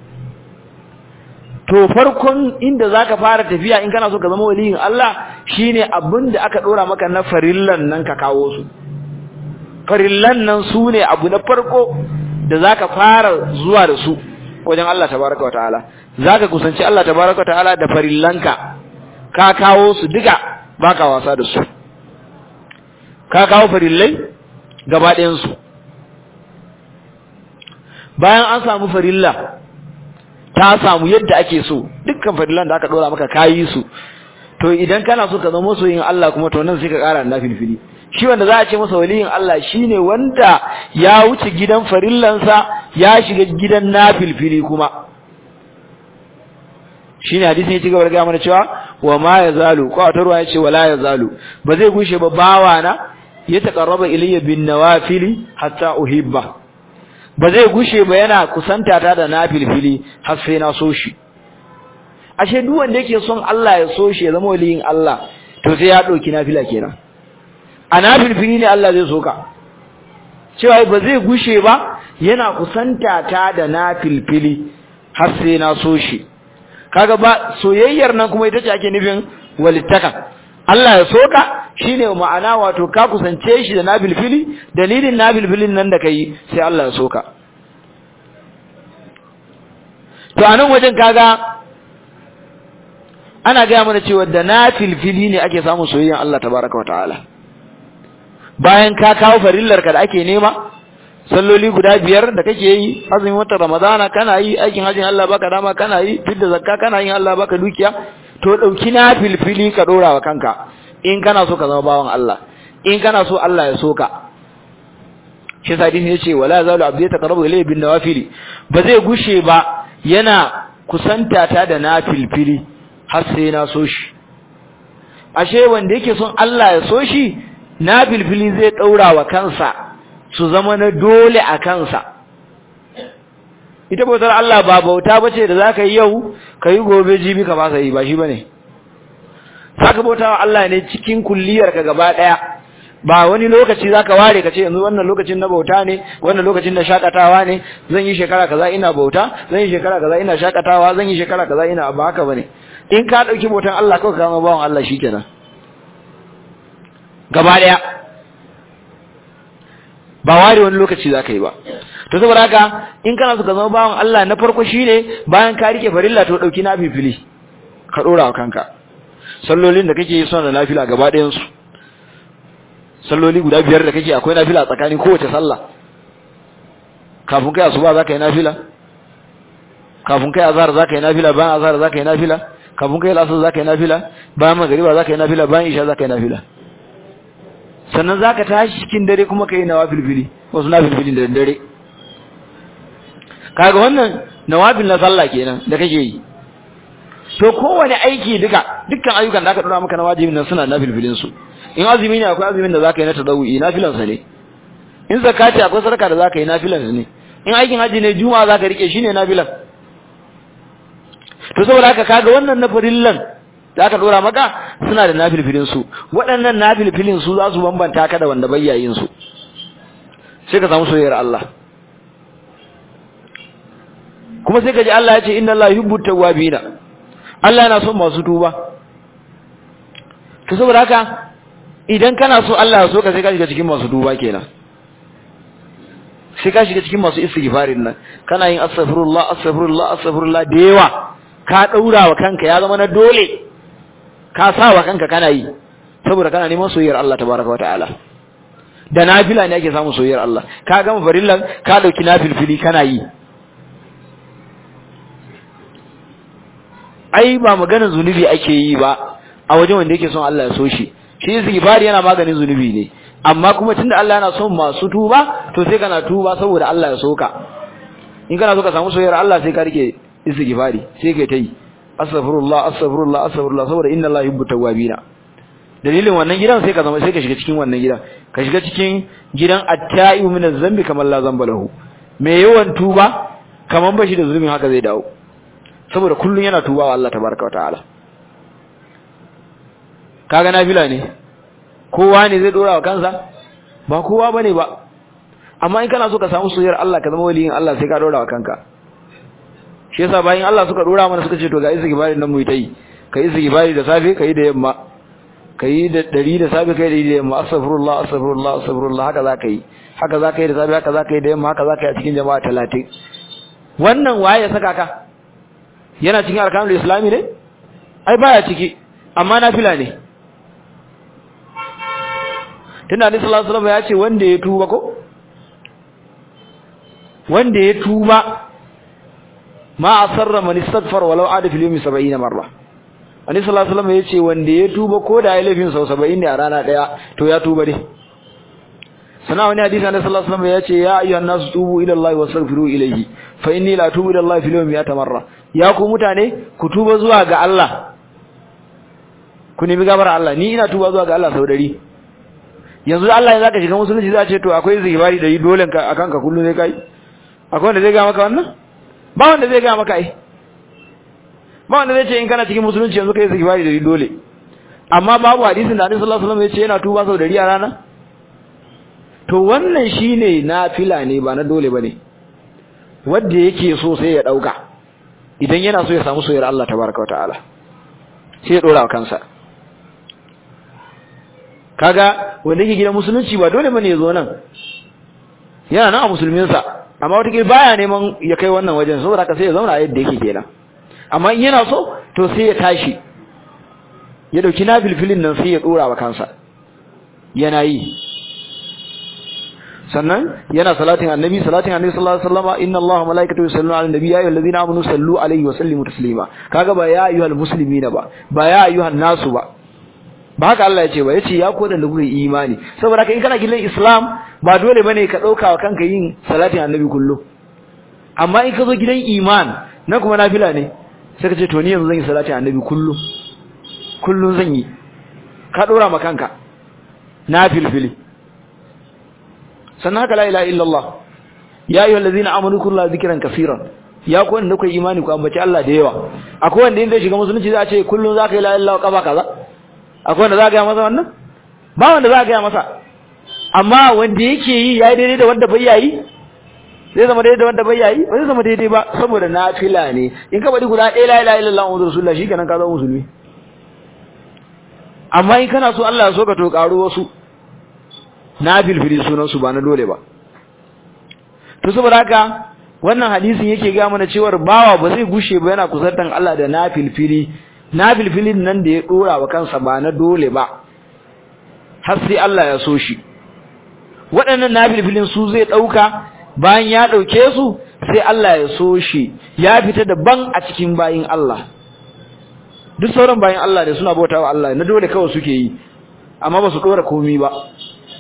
to farkon inda zaka fara tafiya in kana so ka zama waliyin Allah shine abin da aka dora maka na farillan nan ka kawo su farillan nan sune abu na farko da zaka fara zuwa da su wajen Allah tabaraka wataala zaka kusanci Allah tabaraka wataala da farillanka ka kawo su duka baka wasa da su ka kawo farillai gaba ɗayan su bayan an samu farilla ta samu yadda ake so dukkan farillan da aka dora maka kayi su to idan kana so ka zama masoyin Allah kuma to nan sai ka ƙara na filfili shi wanda za a ce masa waliyin Allah shine wanda ya wuce gidan farillansa ya shiga gidan na filfili kuma shine hadisin ya ci gaba da gaya mana cewa wa ma yazalu ko ta ruwa yace wala yazalu ba zai gushe ba bawana ya taqarraba ilayya bin nawafili hatta uhibba ba zai gushe ba yana kusanta ta da nafilfili har sai na so shi ashe duk wanda yake son Allah ya so shi ya zama waliyin Allah to sai ya dauki nafila kenan a nafilfili ne Allah zai soka cewa ba zai gushe ba yana kusanta ta da nafilfili har sai na so shi kaga ba soyayyar nan kuma ita ce ake nufin walittaka Allah ya soka shine ma'ana wato ka kusance shi da nabilfili dalilin nabilfilin nan da kai sai Allah ya soka to anan wajen kaga ana ga mana cewa da nafilfili ne ake samun soyayyan Allah tabaraka wa ta'ala bayan ka kawo farillar ka da ake nema salloli guda biyar da kake yi azumin watan ramadana kana yi aikin hajjin Allah baka dama kana yi fidda zakka kana yin Allah baka dukiya to dauki na filfili ka dora wa kanka in kana so ka zama bawan Allah in kana so Allah ya soka shi sa hadisi yace wala zalu abdi taqrabu ilayhi bin nawafili ba zai gushe ba yana kusanta ta da nafilfili har sai na so shi ashe wanda yake son Allah ya so shi nafilfili zai daura wa kansa su zama na dole a kansa ita bautar Allah ba bauta bace da zaka yi yau kai gobe jibi ka ba sai ba shi bane zaka bauta wa Allah ne cikin kulliyar ka gaba daya ba wani lokaci zaka ware ka ce yanzu wannan lokacin na bauta ne wannan lokacin na shakatawa ne zan yi shekara kaza ina bauta zan yi shekara kaza ina shakatawa zan yi shekara kaza ina ba haka bane in ka dauki bautan Allah kawai ka zama bawan Allah shikenan gaba daya ba ware wani lokaci za ka yi ba to saboda haka in kana so ka zama bawan Allah na farko shine bayan ka rike farilla to dauki na fifili ka dora wa kanka sallolin da kake yi suna da nafila gaba ɗayan su salloli guda biyar da kake akwai nafila tsakanin kowace sallah kafin kai asuba za ka yi nafila kafin kai azhar za ka yi nafila bayan azhar za ka yi nafila kafin kai asar za ka yi nafila bayan magariba za ka yi nafila bayan isha za ka yi nafila sannan zaka tashi cikin dare kuma kai nawafilfili wasu nafilfilin da dare kaga wannan nawafil na sallah kenan da kake yi to kowane aiki duka dukkan ayyukan da aka dora maka na wajibin nan suna nafilfilin su in azumi ne akwai azumin da zaka yi na tadawi nafilan sa ne in zakati akwai sadaka da zaka yi nafilan sa ne in aikin haji ne juma'a zaka rike shine nafilan to saboda haka kaga wannan na farillan da aka dora maka suna da nafilfilin su waɗannan nafilfilin su za su bambanta ka da wanda bayyayin su sai ka samu soyayyar Allah kuma sai ka ji Allah ya ce inna Allah yuhibbu tawwabina Allah yana son masu tuba to saboda haka idan kana so Allah ya so ka sai ka shiga cikin masu tuba kenan sai ka shiga cikin masu istighfarin nan kana yin astaghfirullah astaghfirullah astaghfirullah da yawa ka daura wa kanka ya zama na dole ka sa wa kanka kana yi saboda kana neman soyayyar Allah tabaraka wa ta'ala da nafila ne ake samun soyayyar Allah ka gama farillan ka dauki nafilfili kana yi ai ba maganar zunubi ake yi ba a wajen wanda yake son Allah ya so shi shi istighfari yana maganin zunubi ne amma kuma tunda Allah yana son masu tuba to sai kana tuba saboda Allah ya soka in kana so ka samu soyayyar Allah sai ka rike istighfari sai kai tai astaghfirullah astaghfirullah astaghfirullah saboda inna Allah yuhibbu tawwabina dalilin wannan gidan sai ka zama sai ka shiga cikin wannan gidan ka shiga cikin gidan at-ta'ibu min az-zambi kamar la zamba lahu me yawan tuba kaman bashi da zulumin haka zai dawo saboda kullun yana tuba wa Allah tabaraka wataala kaga nafila ne kowa ne zai dora wa kansa ba kowa bane ba amma in kana so ka samu soyayyar Allah ka zama waliyin Allah sai ka dora wa kanka shi yasa bayan Allah suka dora mana suka ce to ga istighfari nan mu yi tai kai istighfari da safe kai da yamma kai da dari da safe kai da da yamma astaghfirullah astaghfirullah astaghfirullah haka za ka yi haka za ka yi da safe haka za ka yi da yamma haka za ka yi a cikin jama'a 30 wannan waye ya saka ka yana cikin arkanul islami ne ai baya ciki amma nafila ne tunda Annabi sallallahu alaihi wasallam ya ce wanda ya tuba ko wanda ya tuba ma asarra man istaghfar walau ada fil yawmi 70 marra Annabi sallallahu alaihi wasallam ya ce wanda ya tuba ko da ya laifin sau 70 ne a rana daya to ya tuba dai sana wani hadisi Annabi sallallahu alaihi wasallam ya ce ya ayyuhan nasu tubu ila Allah wastaghfiru ilayhi fa inni la tubu ila Allah fil yawmi 100 marra ya ku mutane ku tuba zuwa ga Allah ku nemi gafara Allah ni ina tuba zuwa ga Allah sau 100 yanzu Allah ya zaka shiga musulunci za ce to akwai zikiri da yi dole ka akan ka kullu ne kai akwai wanda zai ga maka wannan ba wanda zai ga maka ai ba wanda zai ce in kana cikin musulunci yanzu kai zikiri da yi dole amma babu hadisin da Annabi sallallahu alaihi wasallam ya ce yana tuba sau 100 a rana to wannan shine nafila ne ba na dole bane wanda yake so sai ya dauka idan yana so ya samu soyayyar Allah tabaraka wa ta'ala sai ya dora wa kansa kaga wanda yake gidan musulunci ba dole bane ya zo nan yana nan a musulmin sa amma wata kila baya neman ya kai wannan wajen saboda haka sai ya zauna yadda yake kenan amma in yana so to sai ya tashi ya dauki nafilfilin nan sai ya dora wa kansa yana yi sannan yana salatin annabi salatin annabi sallallahu alaihi wasallam inna allaha malaikatahu yusalluna ala nabi ya ayyuhallazina amanu sallu alaihi wa sallimu taslima kaga ba ya ayyuhal muslimina ba ba ya ayyuhan nasu ba ba haka Allah ya ce ba yace ya ko da kuka imani saboda kai in kana gidan islam ba dole bane ka dauka wa kanka yin salatin annabi kullu amma in ka zo gidan iman na kuma nafila ne sai ka ce to ni yanzu zan yi salatin annabi kullu kullun zan yi ka dora ma kanka nafilfili sannan haka la ilaha illallah ya ayyuhal ladzina amanu kullu dhikran kaseeran ya ku wanda kuka imani ku ambaci Allah da yawa akwai wanda inda shiga musulunci za a ce kullun zaka yi la ilaha illallah kafa kaza akwai wanda za ka ga masa wannan ba wanda za ka ga masa amma wanda yake yi yayi daidai da wanda bai yayi zai zama daidai da wanda bai yayi ba zai zama daidai ba saboda nafila ne in ka bari guda ɗaya la ilaha illallah muhammadu rasulullah shikenan ka zama musulmi amma in kana so Allah ya so ka to karo wasu na filfili sunansu ba na dole ba to saboda haka wannan hadisin yake ga mana cewa bawa ba zai gushe ba yana kusantan Allah da na filfili na filfilin nan da ya dora wa kansa ba na dole ba har sai Allah ya so shi waɗannan na filfilin su zai ɗauka bayan ya ɗauke su sai Allah ya so shi ya fita daban a cikin bayin Allah duk sauran bayin Allah da suna bautawa Allah na dole kawai suke yi amma ba su dora komai ba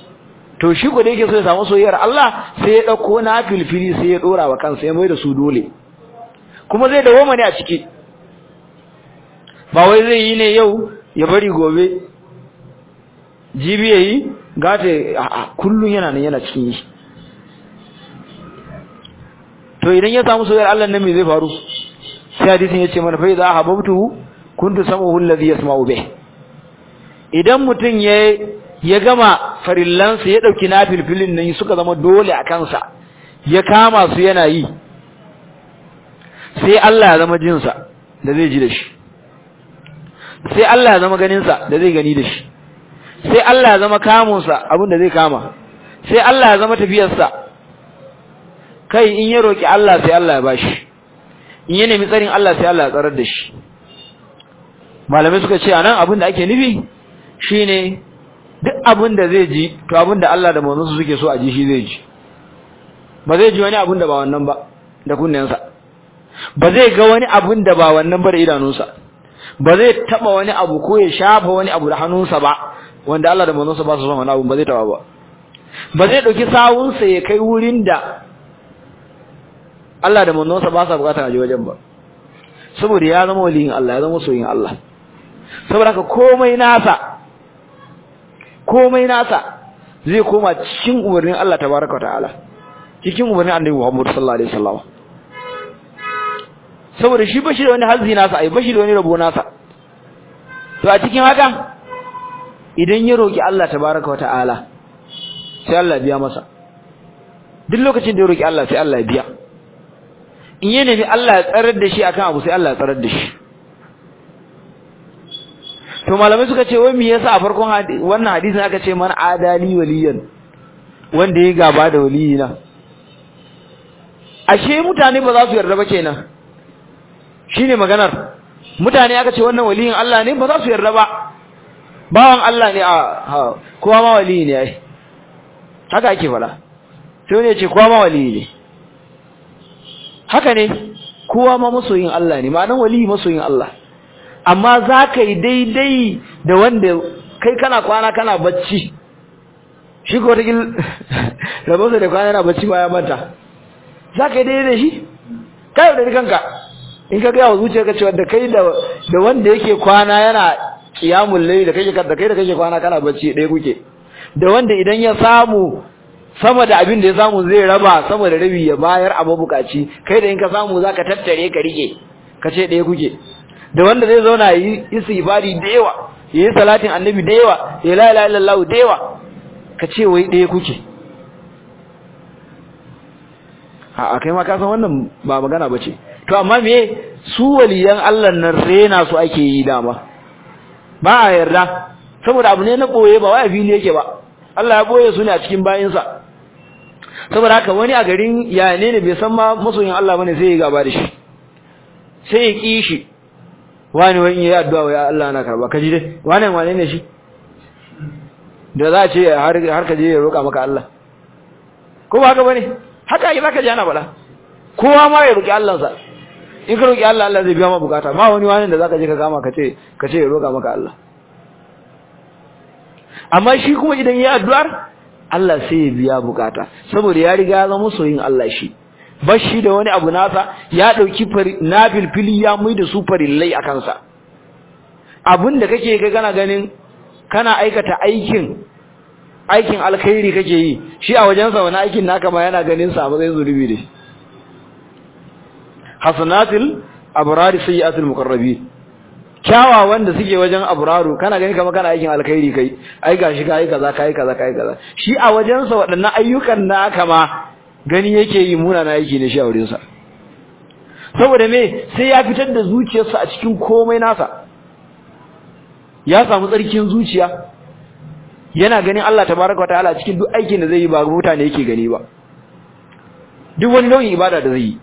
to shi ko da yake so ya samu soyayyar Allah sai ya dauko na filfili sai ya dora wa kansa ya mai da su dole kuma zai dawo ne a ciki ba wai zai yi ne yau ya bari gobe jibi yayi gata a kullun yana nan yana cikin yi to idan ya samu soyayyar Allah nan me zai faru sai hadisin yace mana fa idza hababtu kuntu sam'uhu alladhi yasma'u bih idan mutun ya ya gama farillansa ya dauki nafilfilin nan suka zama dole a kansa ya kama su yana yi sai Allah ya zama jinsa da zai ji da shi sai Allah ya zama ganinsa da zai gani da shi sai Allah ya zama kamunsa abin da zai kama sai Allah ya zama tafiyarsa kai in ya roki Allah sai Allah ya bashi in ya nemi tsarin Allah sai Allah ya tsarar da shi malamai suka ce anan abin da ake nufi shine duk abin da zai ji to abin da Allah da manzonsa suke so a ji shi zai ji ba zai ji wani abin da ba wannan ba da kunnensa ba zai ga wani abin da ba wannan ba da idanunsa ba zai taba wani abu ko ya shafa wani abu da hannunsa ba wanda Allah da manzonsa ba su son wani abu ba zai taba ba ba zai dauki sawunsa ya kai wurin da Allah da manzonsa ba sa bukatar aje wajen ba saboda ya zama waliyin Allah ya zama soyin Allah saboda haka komai nasa komai nasa zai koma cikin umarnin Allah tabaraka ta'ala cikin umarnin Annabi Muhammad sallallahu alaihi wasallam saboda shi bashi da wani hazzi nasa ai bashi da wani rabo nasa to a cikin haka idan ya roki Allah tabaraka ta'ala sai Allah biya masa duk lokacin da ya roki Allah sai Allah ya biya in ya nemi Allah ya tsarar da shi akan abu sai Allah ya tsarar da shi to malamai suka ce wai me yasa a farkon wannan hadisin aka ce man adali waliyan wanda ya gaba da waliyina ashe mutane ba za su yarda ba kenan shine maganar mutane aka ce wannan waliyin Allah ne ba za su yarda ba bawan Allah ne a kowa ma waliyi ne ai haka ake fada sai wani ya ce kowa ma waliyi ne haka ne kowa ma masoyin Allah ne ma'anan waliyi masoyin Allah amma za ka yi daidai da wanda kai kana kwana kana bacci shi ko ta gil rabonsa da kwana yana bacci baya manta za ka yi daidai da shi ka yi da kanka in ka gaya wa zuciya ka cewa da kai da wanda yake kwana yana kiyamun lai da kai da kai da kake kwana kana bacci ɗaya kuke da wanda idan ya samu sama da abin da ya samu zai raba sama da rabi ya bayar a mabukaci kai da in ka samu zaka tattare ka rike ka ce ɗaya kuke da wanda zai zauna yi istighfari da yawa yi salatin annabi da yawa ya la ilaha illallah da yawa ka ce wai ɗaya kuke a kai ma ka san wannan ba magana bace to amma me su waliyan Allah nan rena su ake yi dama ba a yarda saboda abu ne na boye ba wai a fili yake ba Allah ya boye su ne a cikin bayinsa saboda haka wani a garin ya ne ne bai san ma masoyin Allah bane sai ya gaba da shi sai ya ki shi wani wani yayi addu'a wai Allah na karba kaji dai wani wane ne shi da za a ce har har ka je ya roka maka Allah ko ba haka bane haka ai zaka ji ana bala kowa ma ya roki Allah sa in ka roki Allah Allah zai biya ma bukata ma wani wani da zaka je ka kama ka ce ka ce ya roka maka Allah amma shi kuma idan yayi addu'ar Allah sai ya biya bukata saboda ya riga ya zama soyin Allah shi bashi da wani abu nasa ya dauki nafil fili ya mai da su farillai a kansa abinda kake ga kana ganin kana aikata aikin aikin alkhairi kake yi shi a wajensa wani aikin naka ma yana ganin sa ba zai zulubi da shi hasanatul abrari sayyi'atul muqarrabin kyawawan da suke wajen abraru kana gani kamar kana aikin alkhairi kai ai gashi kai kaza kai kaza kai kaza shi a wajensa waɗannan ayyukan naka ma gani yake yi muna na aiki ne shi a wurinsa saboda me sai ya fitar da zuciyarsa a cikin komai nasa ya samu tsarkin zuciya yana ganin Allah tabaraka wataala cikin duk aikin da zai yi ba mutane yake gani ba duk wani nau'in ibada da zai yi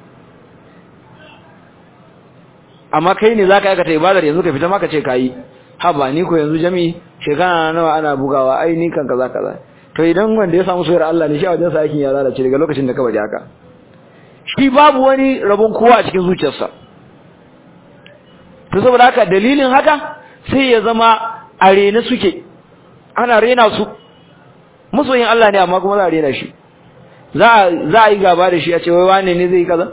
amma kai ne zaka aikata ibadar yanzu ka fita maka ce kai ha ba ni ko yanzu jami'i shekara nawa ana bugawa ai ni kan kaza kaza to idan wanda ya samu soyar Allah ne shi a wajen sa aikin ya lalace daga lokacin da ka bari haka shi babu wani rabon kowa a cikin zuciyarsa to saboda haka dalilin haka sai ya zama a rena suke ana rena su musoyin Allah ne amma kuma za a rena shi za a yi gaba da shi a ce wai wane ne zai yi kaza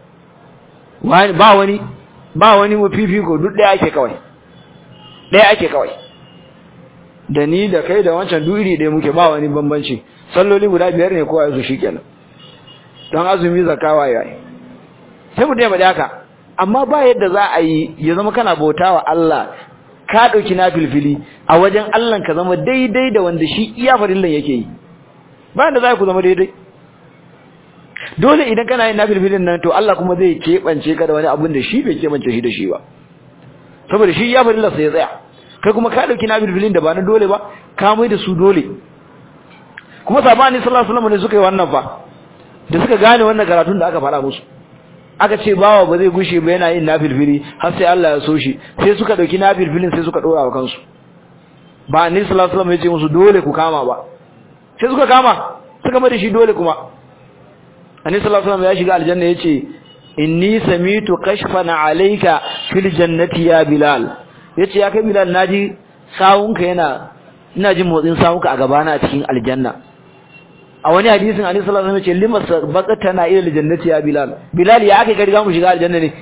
ba wani ba wani mafifiko duk ɗaya ake kawai ɗaya ake kawai da ni da kai da wancan duk iri ɗaya muke ba wani bambanci salloli guda biyar ne kowa su shikenan don azumi zakawa yayi sai mu dai haka amma ba yadda za a yi ya zama kana bautawa Allah ka dauki nafilfili a wajen Allah ka zama daidai da wanda shi iya farillan yake yi ba yadda za ku zama daidai dole idan kana yin nafilfilin nan to Allah kuma zai kebance ka da wani abin da shi bai kebance shi da shi ba saboda shi iya farillan sai ya tsaya kai kuma ka dauki nafilfilin da ba na dole ba ka mai da su dole kuma sabani sallallahu alaihi wasallam ne suka yi wannan fa da suka gane wannan karatun da aka fara musu aka ce bawa ba zai gushe ba yana yin nafilfili har sai Allah ya so shi sai suka dauki nafilfilin sai suka dora wa kansu ba annabi sallallahu alaihi wasallam ya ce musu dole ku kama ba sai suka kama suka mai da shi dole kuma annabi sallallahu alaihi wasallam ya shiga aljanna yace inni samitu kashfan alayka fil jannati ya bilal yace ya kai bilal naji sawunka yana ina jin motsin sawunka a gabana a cikin aljanna a wani hadisin annabi sallallahu alaihi wasallam ya ce lima baqatana ila aljannati ya bilal bilal ya aka riga mu shiga aljanna ne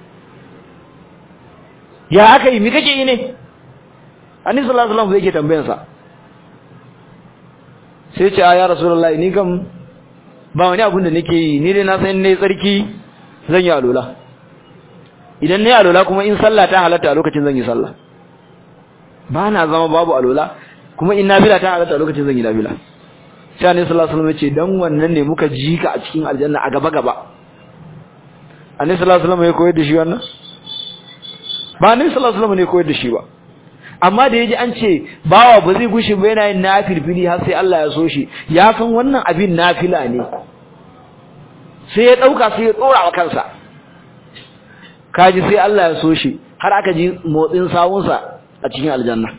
ya aka yi mi kake yi ne annabi sallallahu alaihi wasallam yake tambayan sa sai ce ya rasulullahi ni kam ba wani abun da nake yi ni dai na san ne tsarki zan yi alola idan ne alola kuma in sallah ta halatta a lokacin zan yi sallah ba na zama babu alola kuma in nafila ta halatta a lokacin zan yi nafila sai annabi sallallahu alaihi wasallam ya ce dan wannan ne muka ji ka a cikin aljanna a gaba gaba annabi sallallahu alaihi wasallam ya koyar da shi wannan ba annabi sallallahu alaihi wasallam ne koyar da shi ba amma da yaji an ce bawa ba zai gushi ba yana yin nafilfili har sai Allah ya so shi ya san wannan abin nafila ne sai ya dauka sai ya tsora wa kansa kaji sai Allah ya so shi har aka ji motsin sawunsa a cikin aljanna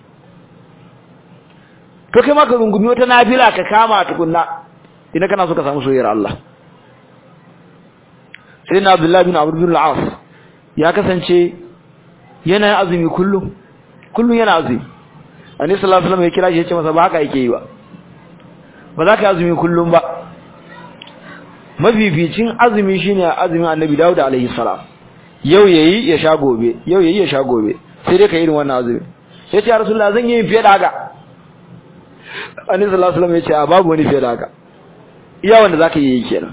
to kai ma ka rungumi wata nafila ka kama tukunna idan kana so ka samu soyayyar Allah sai na Abdullah bin Amr bin al-As ya kasance yana azumi kullum kullum yana azumi Annabi sallallahu alaihi wasallam ya kira shi ya ce masa ba haka yake yi ba ba za ka azumi kullum ba mafificin azumi shine azumin Annabi Dawud alaihi salam yau yayi ya sha gobe yau yayi ya sha gobe sai dai ka irin wannan azumi sai ce ya Rasulullah zan yi fiye da haka Annabi sallallahu alaihi wasallam ya ce a babu wani fiye da haka iya wanda zaka yi kenan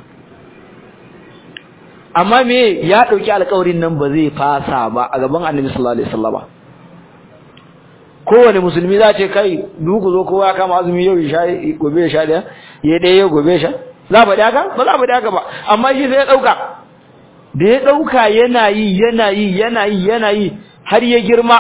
amma me ya dauki alƙawarin nan ba zai fasa ba a gaban Annabi sallallahu alaihi wasallam kowane musulmi za ce kai duku zo kowa kama azumi yau ya sha gobe ya sha da ya daya gobe ya sha za ba haka ba za ba haka ba amma shi sai ya dauka da ya dauka yana yi yana yi yana yi yana yi har ya girma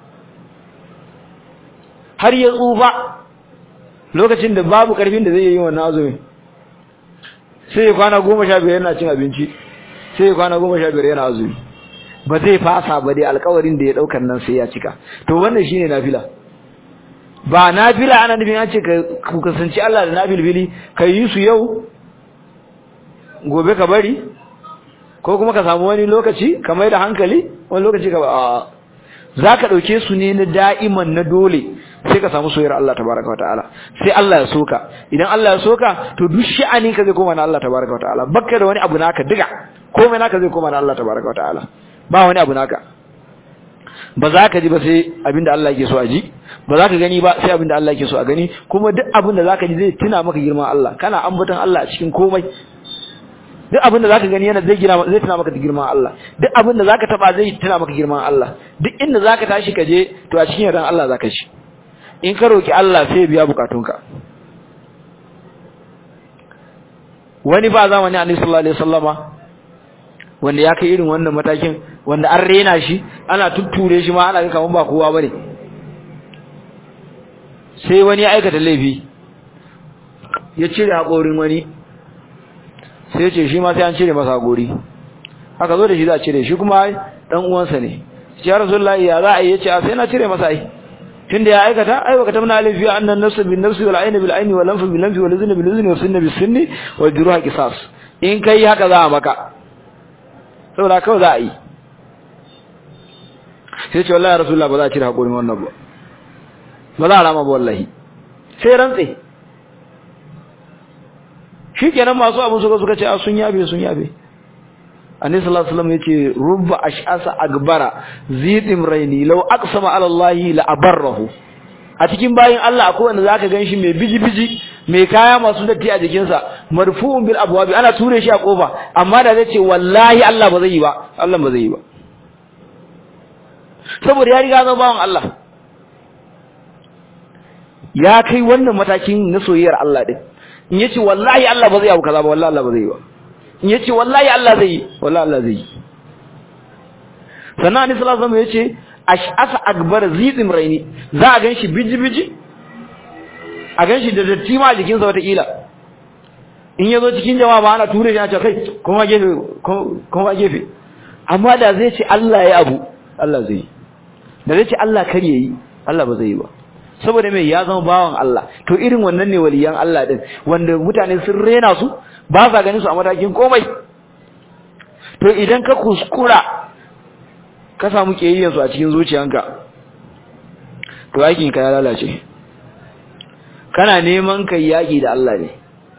har ya tsufa lokacin da babu karfin da zai yi wannan azumi sai ya kwana goma sha biyar yana cin abinci sai ya kwana goma sha biyar yana azumi ba zai fasa ba dai alƙawarin da ya daukar nan sai ya cika to wannan shine nafila ba nafila ana nufin an ce ka kasance Allah da nafilbili ka yi su yau gobe ka bari ko kuma ka samu wani lokaci ka mai da hankali wani lokaci ka ba za ka ɗauke su ne na da'iman na dole sai ka samu soyayyar Allah tabaraka wa ta'ala sai Allah ya soka idan Allah ya soka to duk sha'ani ka zai koma na Allah tabaraka wa ta'ala bakka da wani abu naka diga komai naka zai koma na Allah tabaraka wa ta'ala ba wani abu naka ba za ka ji ba sai abinda Allah yake so a ji ba za ka gani ba sai abinda Allah yake so a gani kuma duk abinda za ka ji zai tuna maka girman Allah kana ambaton Allah a cikin komai duk abinda za ka gani yana zai gina zai tuna maka girman Allah duk abinda za ka taba zai tuna maka girman Allah duk inda za ka tashi ka je to a cikin yardan Allah za ka ci in ka roki Allah sai ya biya bukatunka wani ba zamani Annabi sallallahu alaihi wasallama wanda ya kai irin wannan matakin wanda an rena shi ana tutture shi ma ana ga kaman ba kowa bane sai wani ya aikata laifi ya cire hakorin wani sai ya ce shi ma sai an cire masa hakori aka zo da shi za a cire shi kuma dan uwansa ne ya rasulullahi ya za a yi yace a sai na cire masa ai tunda ya aikata ai baka tamna laifi annan nafsu bin nafsi wal ayna bil ayni wal anfu bil anfi wal udhna bil udhni was sinna bis sinni wal juruha qisas in kai haka za a maka saboda kawai za a yi sai ce wallahi rasulullah ba za a cire haƙorin wannan ba ba za a rama ba wallahi sai rantse shikenan masu abu suka suka ce a sun yabe sun yabe annabi sallallahu alaihi wasallam yace rubba ash'asa agbara zidim raini law aqsama ala allahi la abarrahu a cikin bayin Allah akwai wanda zaka ganshi mai biji biji mai kaya masu datti a jikinsa marfu'un bil abwabi ana ture shi a kofa amma da zai ce wallahi Allah ba zai yi ba Allah ba zai yi ba saboda ya riga zama bawan Allah ya kai wannan matakin na soyayyar Allah din in yace wallahi Allah ba zai abu kaza ba wallahi Allah ba zai yi ba in yace wallahi Allah zai yi wallahi Allah zai yi sannan annabi sallallahu alaihi wasallam yace ash'asa akbar zizim raini za a ganshi biji biji a ganshi da datti ma a jikin sa wata kila in yazo cikin jama'a ba ana ture shi a ce kai kuma gefe kuma gefe amma da zai ce Allah ya abu Allah zai yi da zai ce Allah kar yayi Allah ba zai yi ba saboda mai ya zama bawan Allah to irin wannan ne waliyan Allah din wanda mutane sun rena su ba sa ganin su a matakin komai to idan ka kuskura ka samu kiyayyen su a cikin zuciyanka to aikin ka ya lalace kana neman kai yaki da Allah ne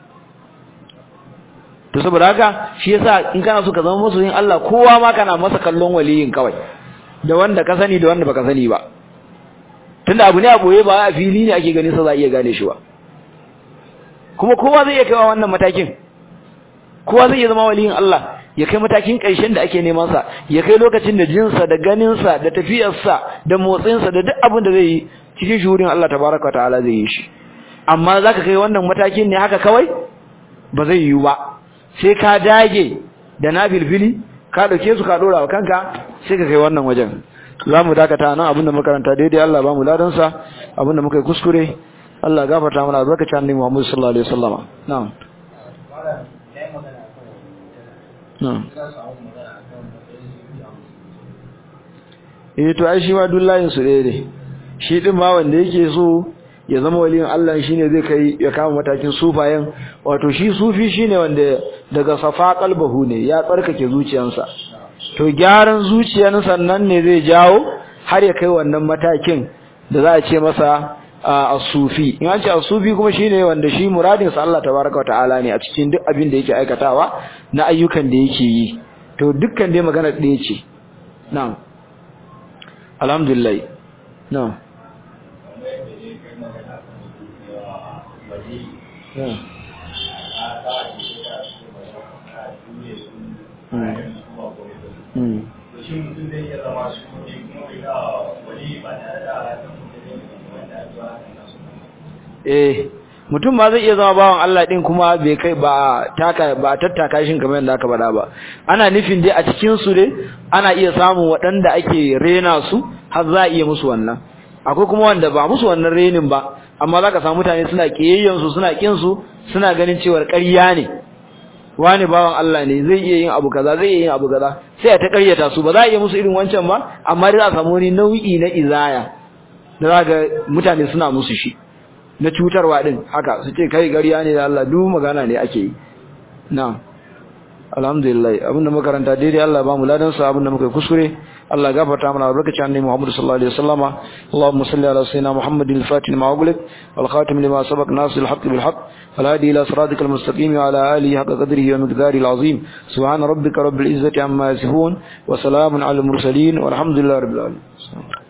to saboda haka shi yasa in kana so ka zama masoyin Allah kowa ma kana masa kallon waliyin kawai da wanda ka sani da wanda baka sani ba tunda abu ne a boye ba a fili ne ake ganin sa za a iya gane shi ba kuma kowa zai iya kaiwa wannan matakin kowa zai iya zama waliyin Allah ya kai matakin ƙarshen da ake neman sa ya kai lokacin da jinsa da ganinsa da tafiyarsa da motsinsa da duk abin da zai yi cikin shuhurin Allah tabaraka ta'ala zai yi shi amma zaka kai wannan matakin ne haka kawai ba zai yiwu ba sai ka dage da na filfili ka dauke su ka dora wa kanka sai ka kai wannan wajen za mu dakata nan abinda makaranta daidai Allah ba mu ladansa abinda muka yi kuskure Allah gafarta mana albarkacin annabi Muhammad sallallahu alaihi wasallama na'am na'am eh to ai shi ma dullahin su ɗaya shi din ma wanda yake so ya zama waliyin Allah shine zai kai ya kama matakin sufayen wato shi sufi shine wanda daga safa qalbahu ne ya tsarkake zuciyarsa to gyaran zuciyar sannan ne zai jawo har ya kai wannan matakin da za a ce masa as-sufi in an ce as-sufi kuma shine wanda shi muradin sa Allah tabaaraka ta'ala ne a cikin duk abin da yake aikatawa na ayyukan da yake yi to dukkan dai magana ɗaya ce na'am alhamdulillah na'am eh mutum ba zai iya zama bawan Allah din kuma bai kai ba taka ba tattaka shin kamar yadda aka faɗa ba ana nufin dai a cikin su dai ana iya samun waɗanda ake rena su har za a iya musu wannan akwai kuma wanda ba musu wannan renin ba amma zaka samu mutane suna kiyayyen su suna kin su suna ganin cewa ƙarya ne wani bawan Allah ne zai iya yin abu kaza zai iya yin abu kaza sai a ta ƙaryata su ba za a iya musu irin wancan ba amma dai za a samu wani nau'i na izaya da za ga mutane suna musu shi na cutarwa din haka su ce kai ƙarya ne da Allah duk magana ne ake yi na'am alhamdulillah abinda makaranta daidai Allah ba mu ladan sa abinda muka kuskure Allah gafarta mana barkaci annabi Muhammad sallallahu alaihi wasallama Allahumma salli ala sayyidina Muhammadin al-fatih lima ughliq wal khatim lima sabaq nasir al-haqq bil haqq wal hadi ila siratikal mustaqim wa ala alihi haqqa qadrihi wa miqdarihi al-azim subhana rabbika rabbil izzati amma yasifun wa salamun ala al-mursalin walhamdulillahi rabbil alamin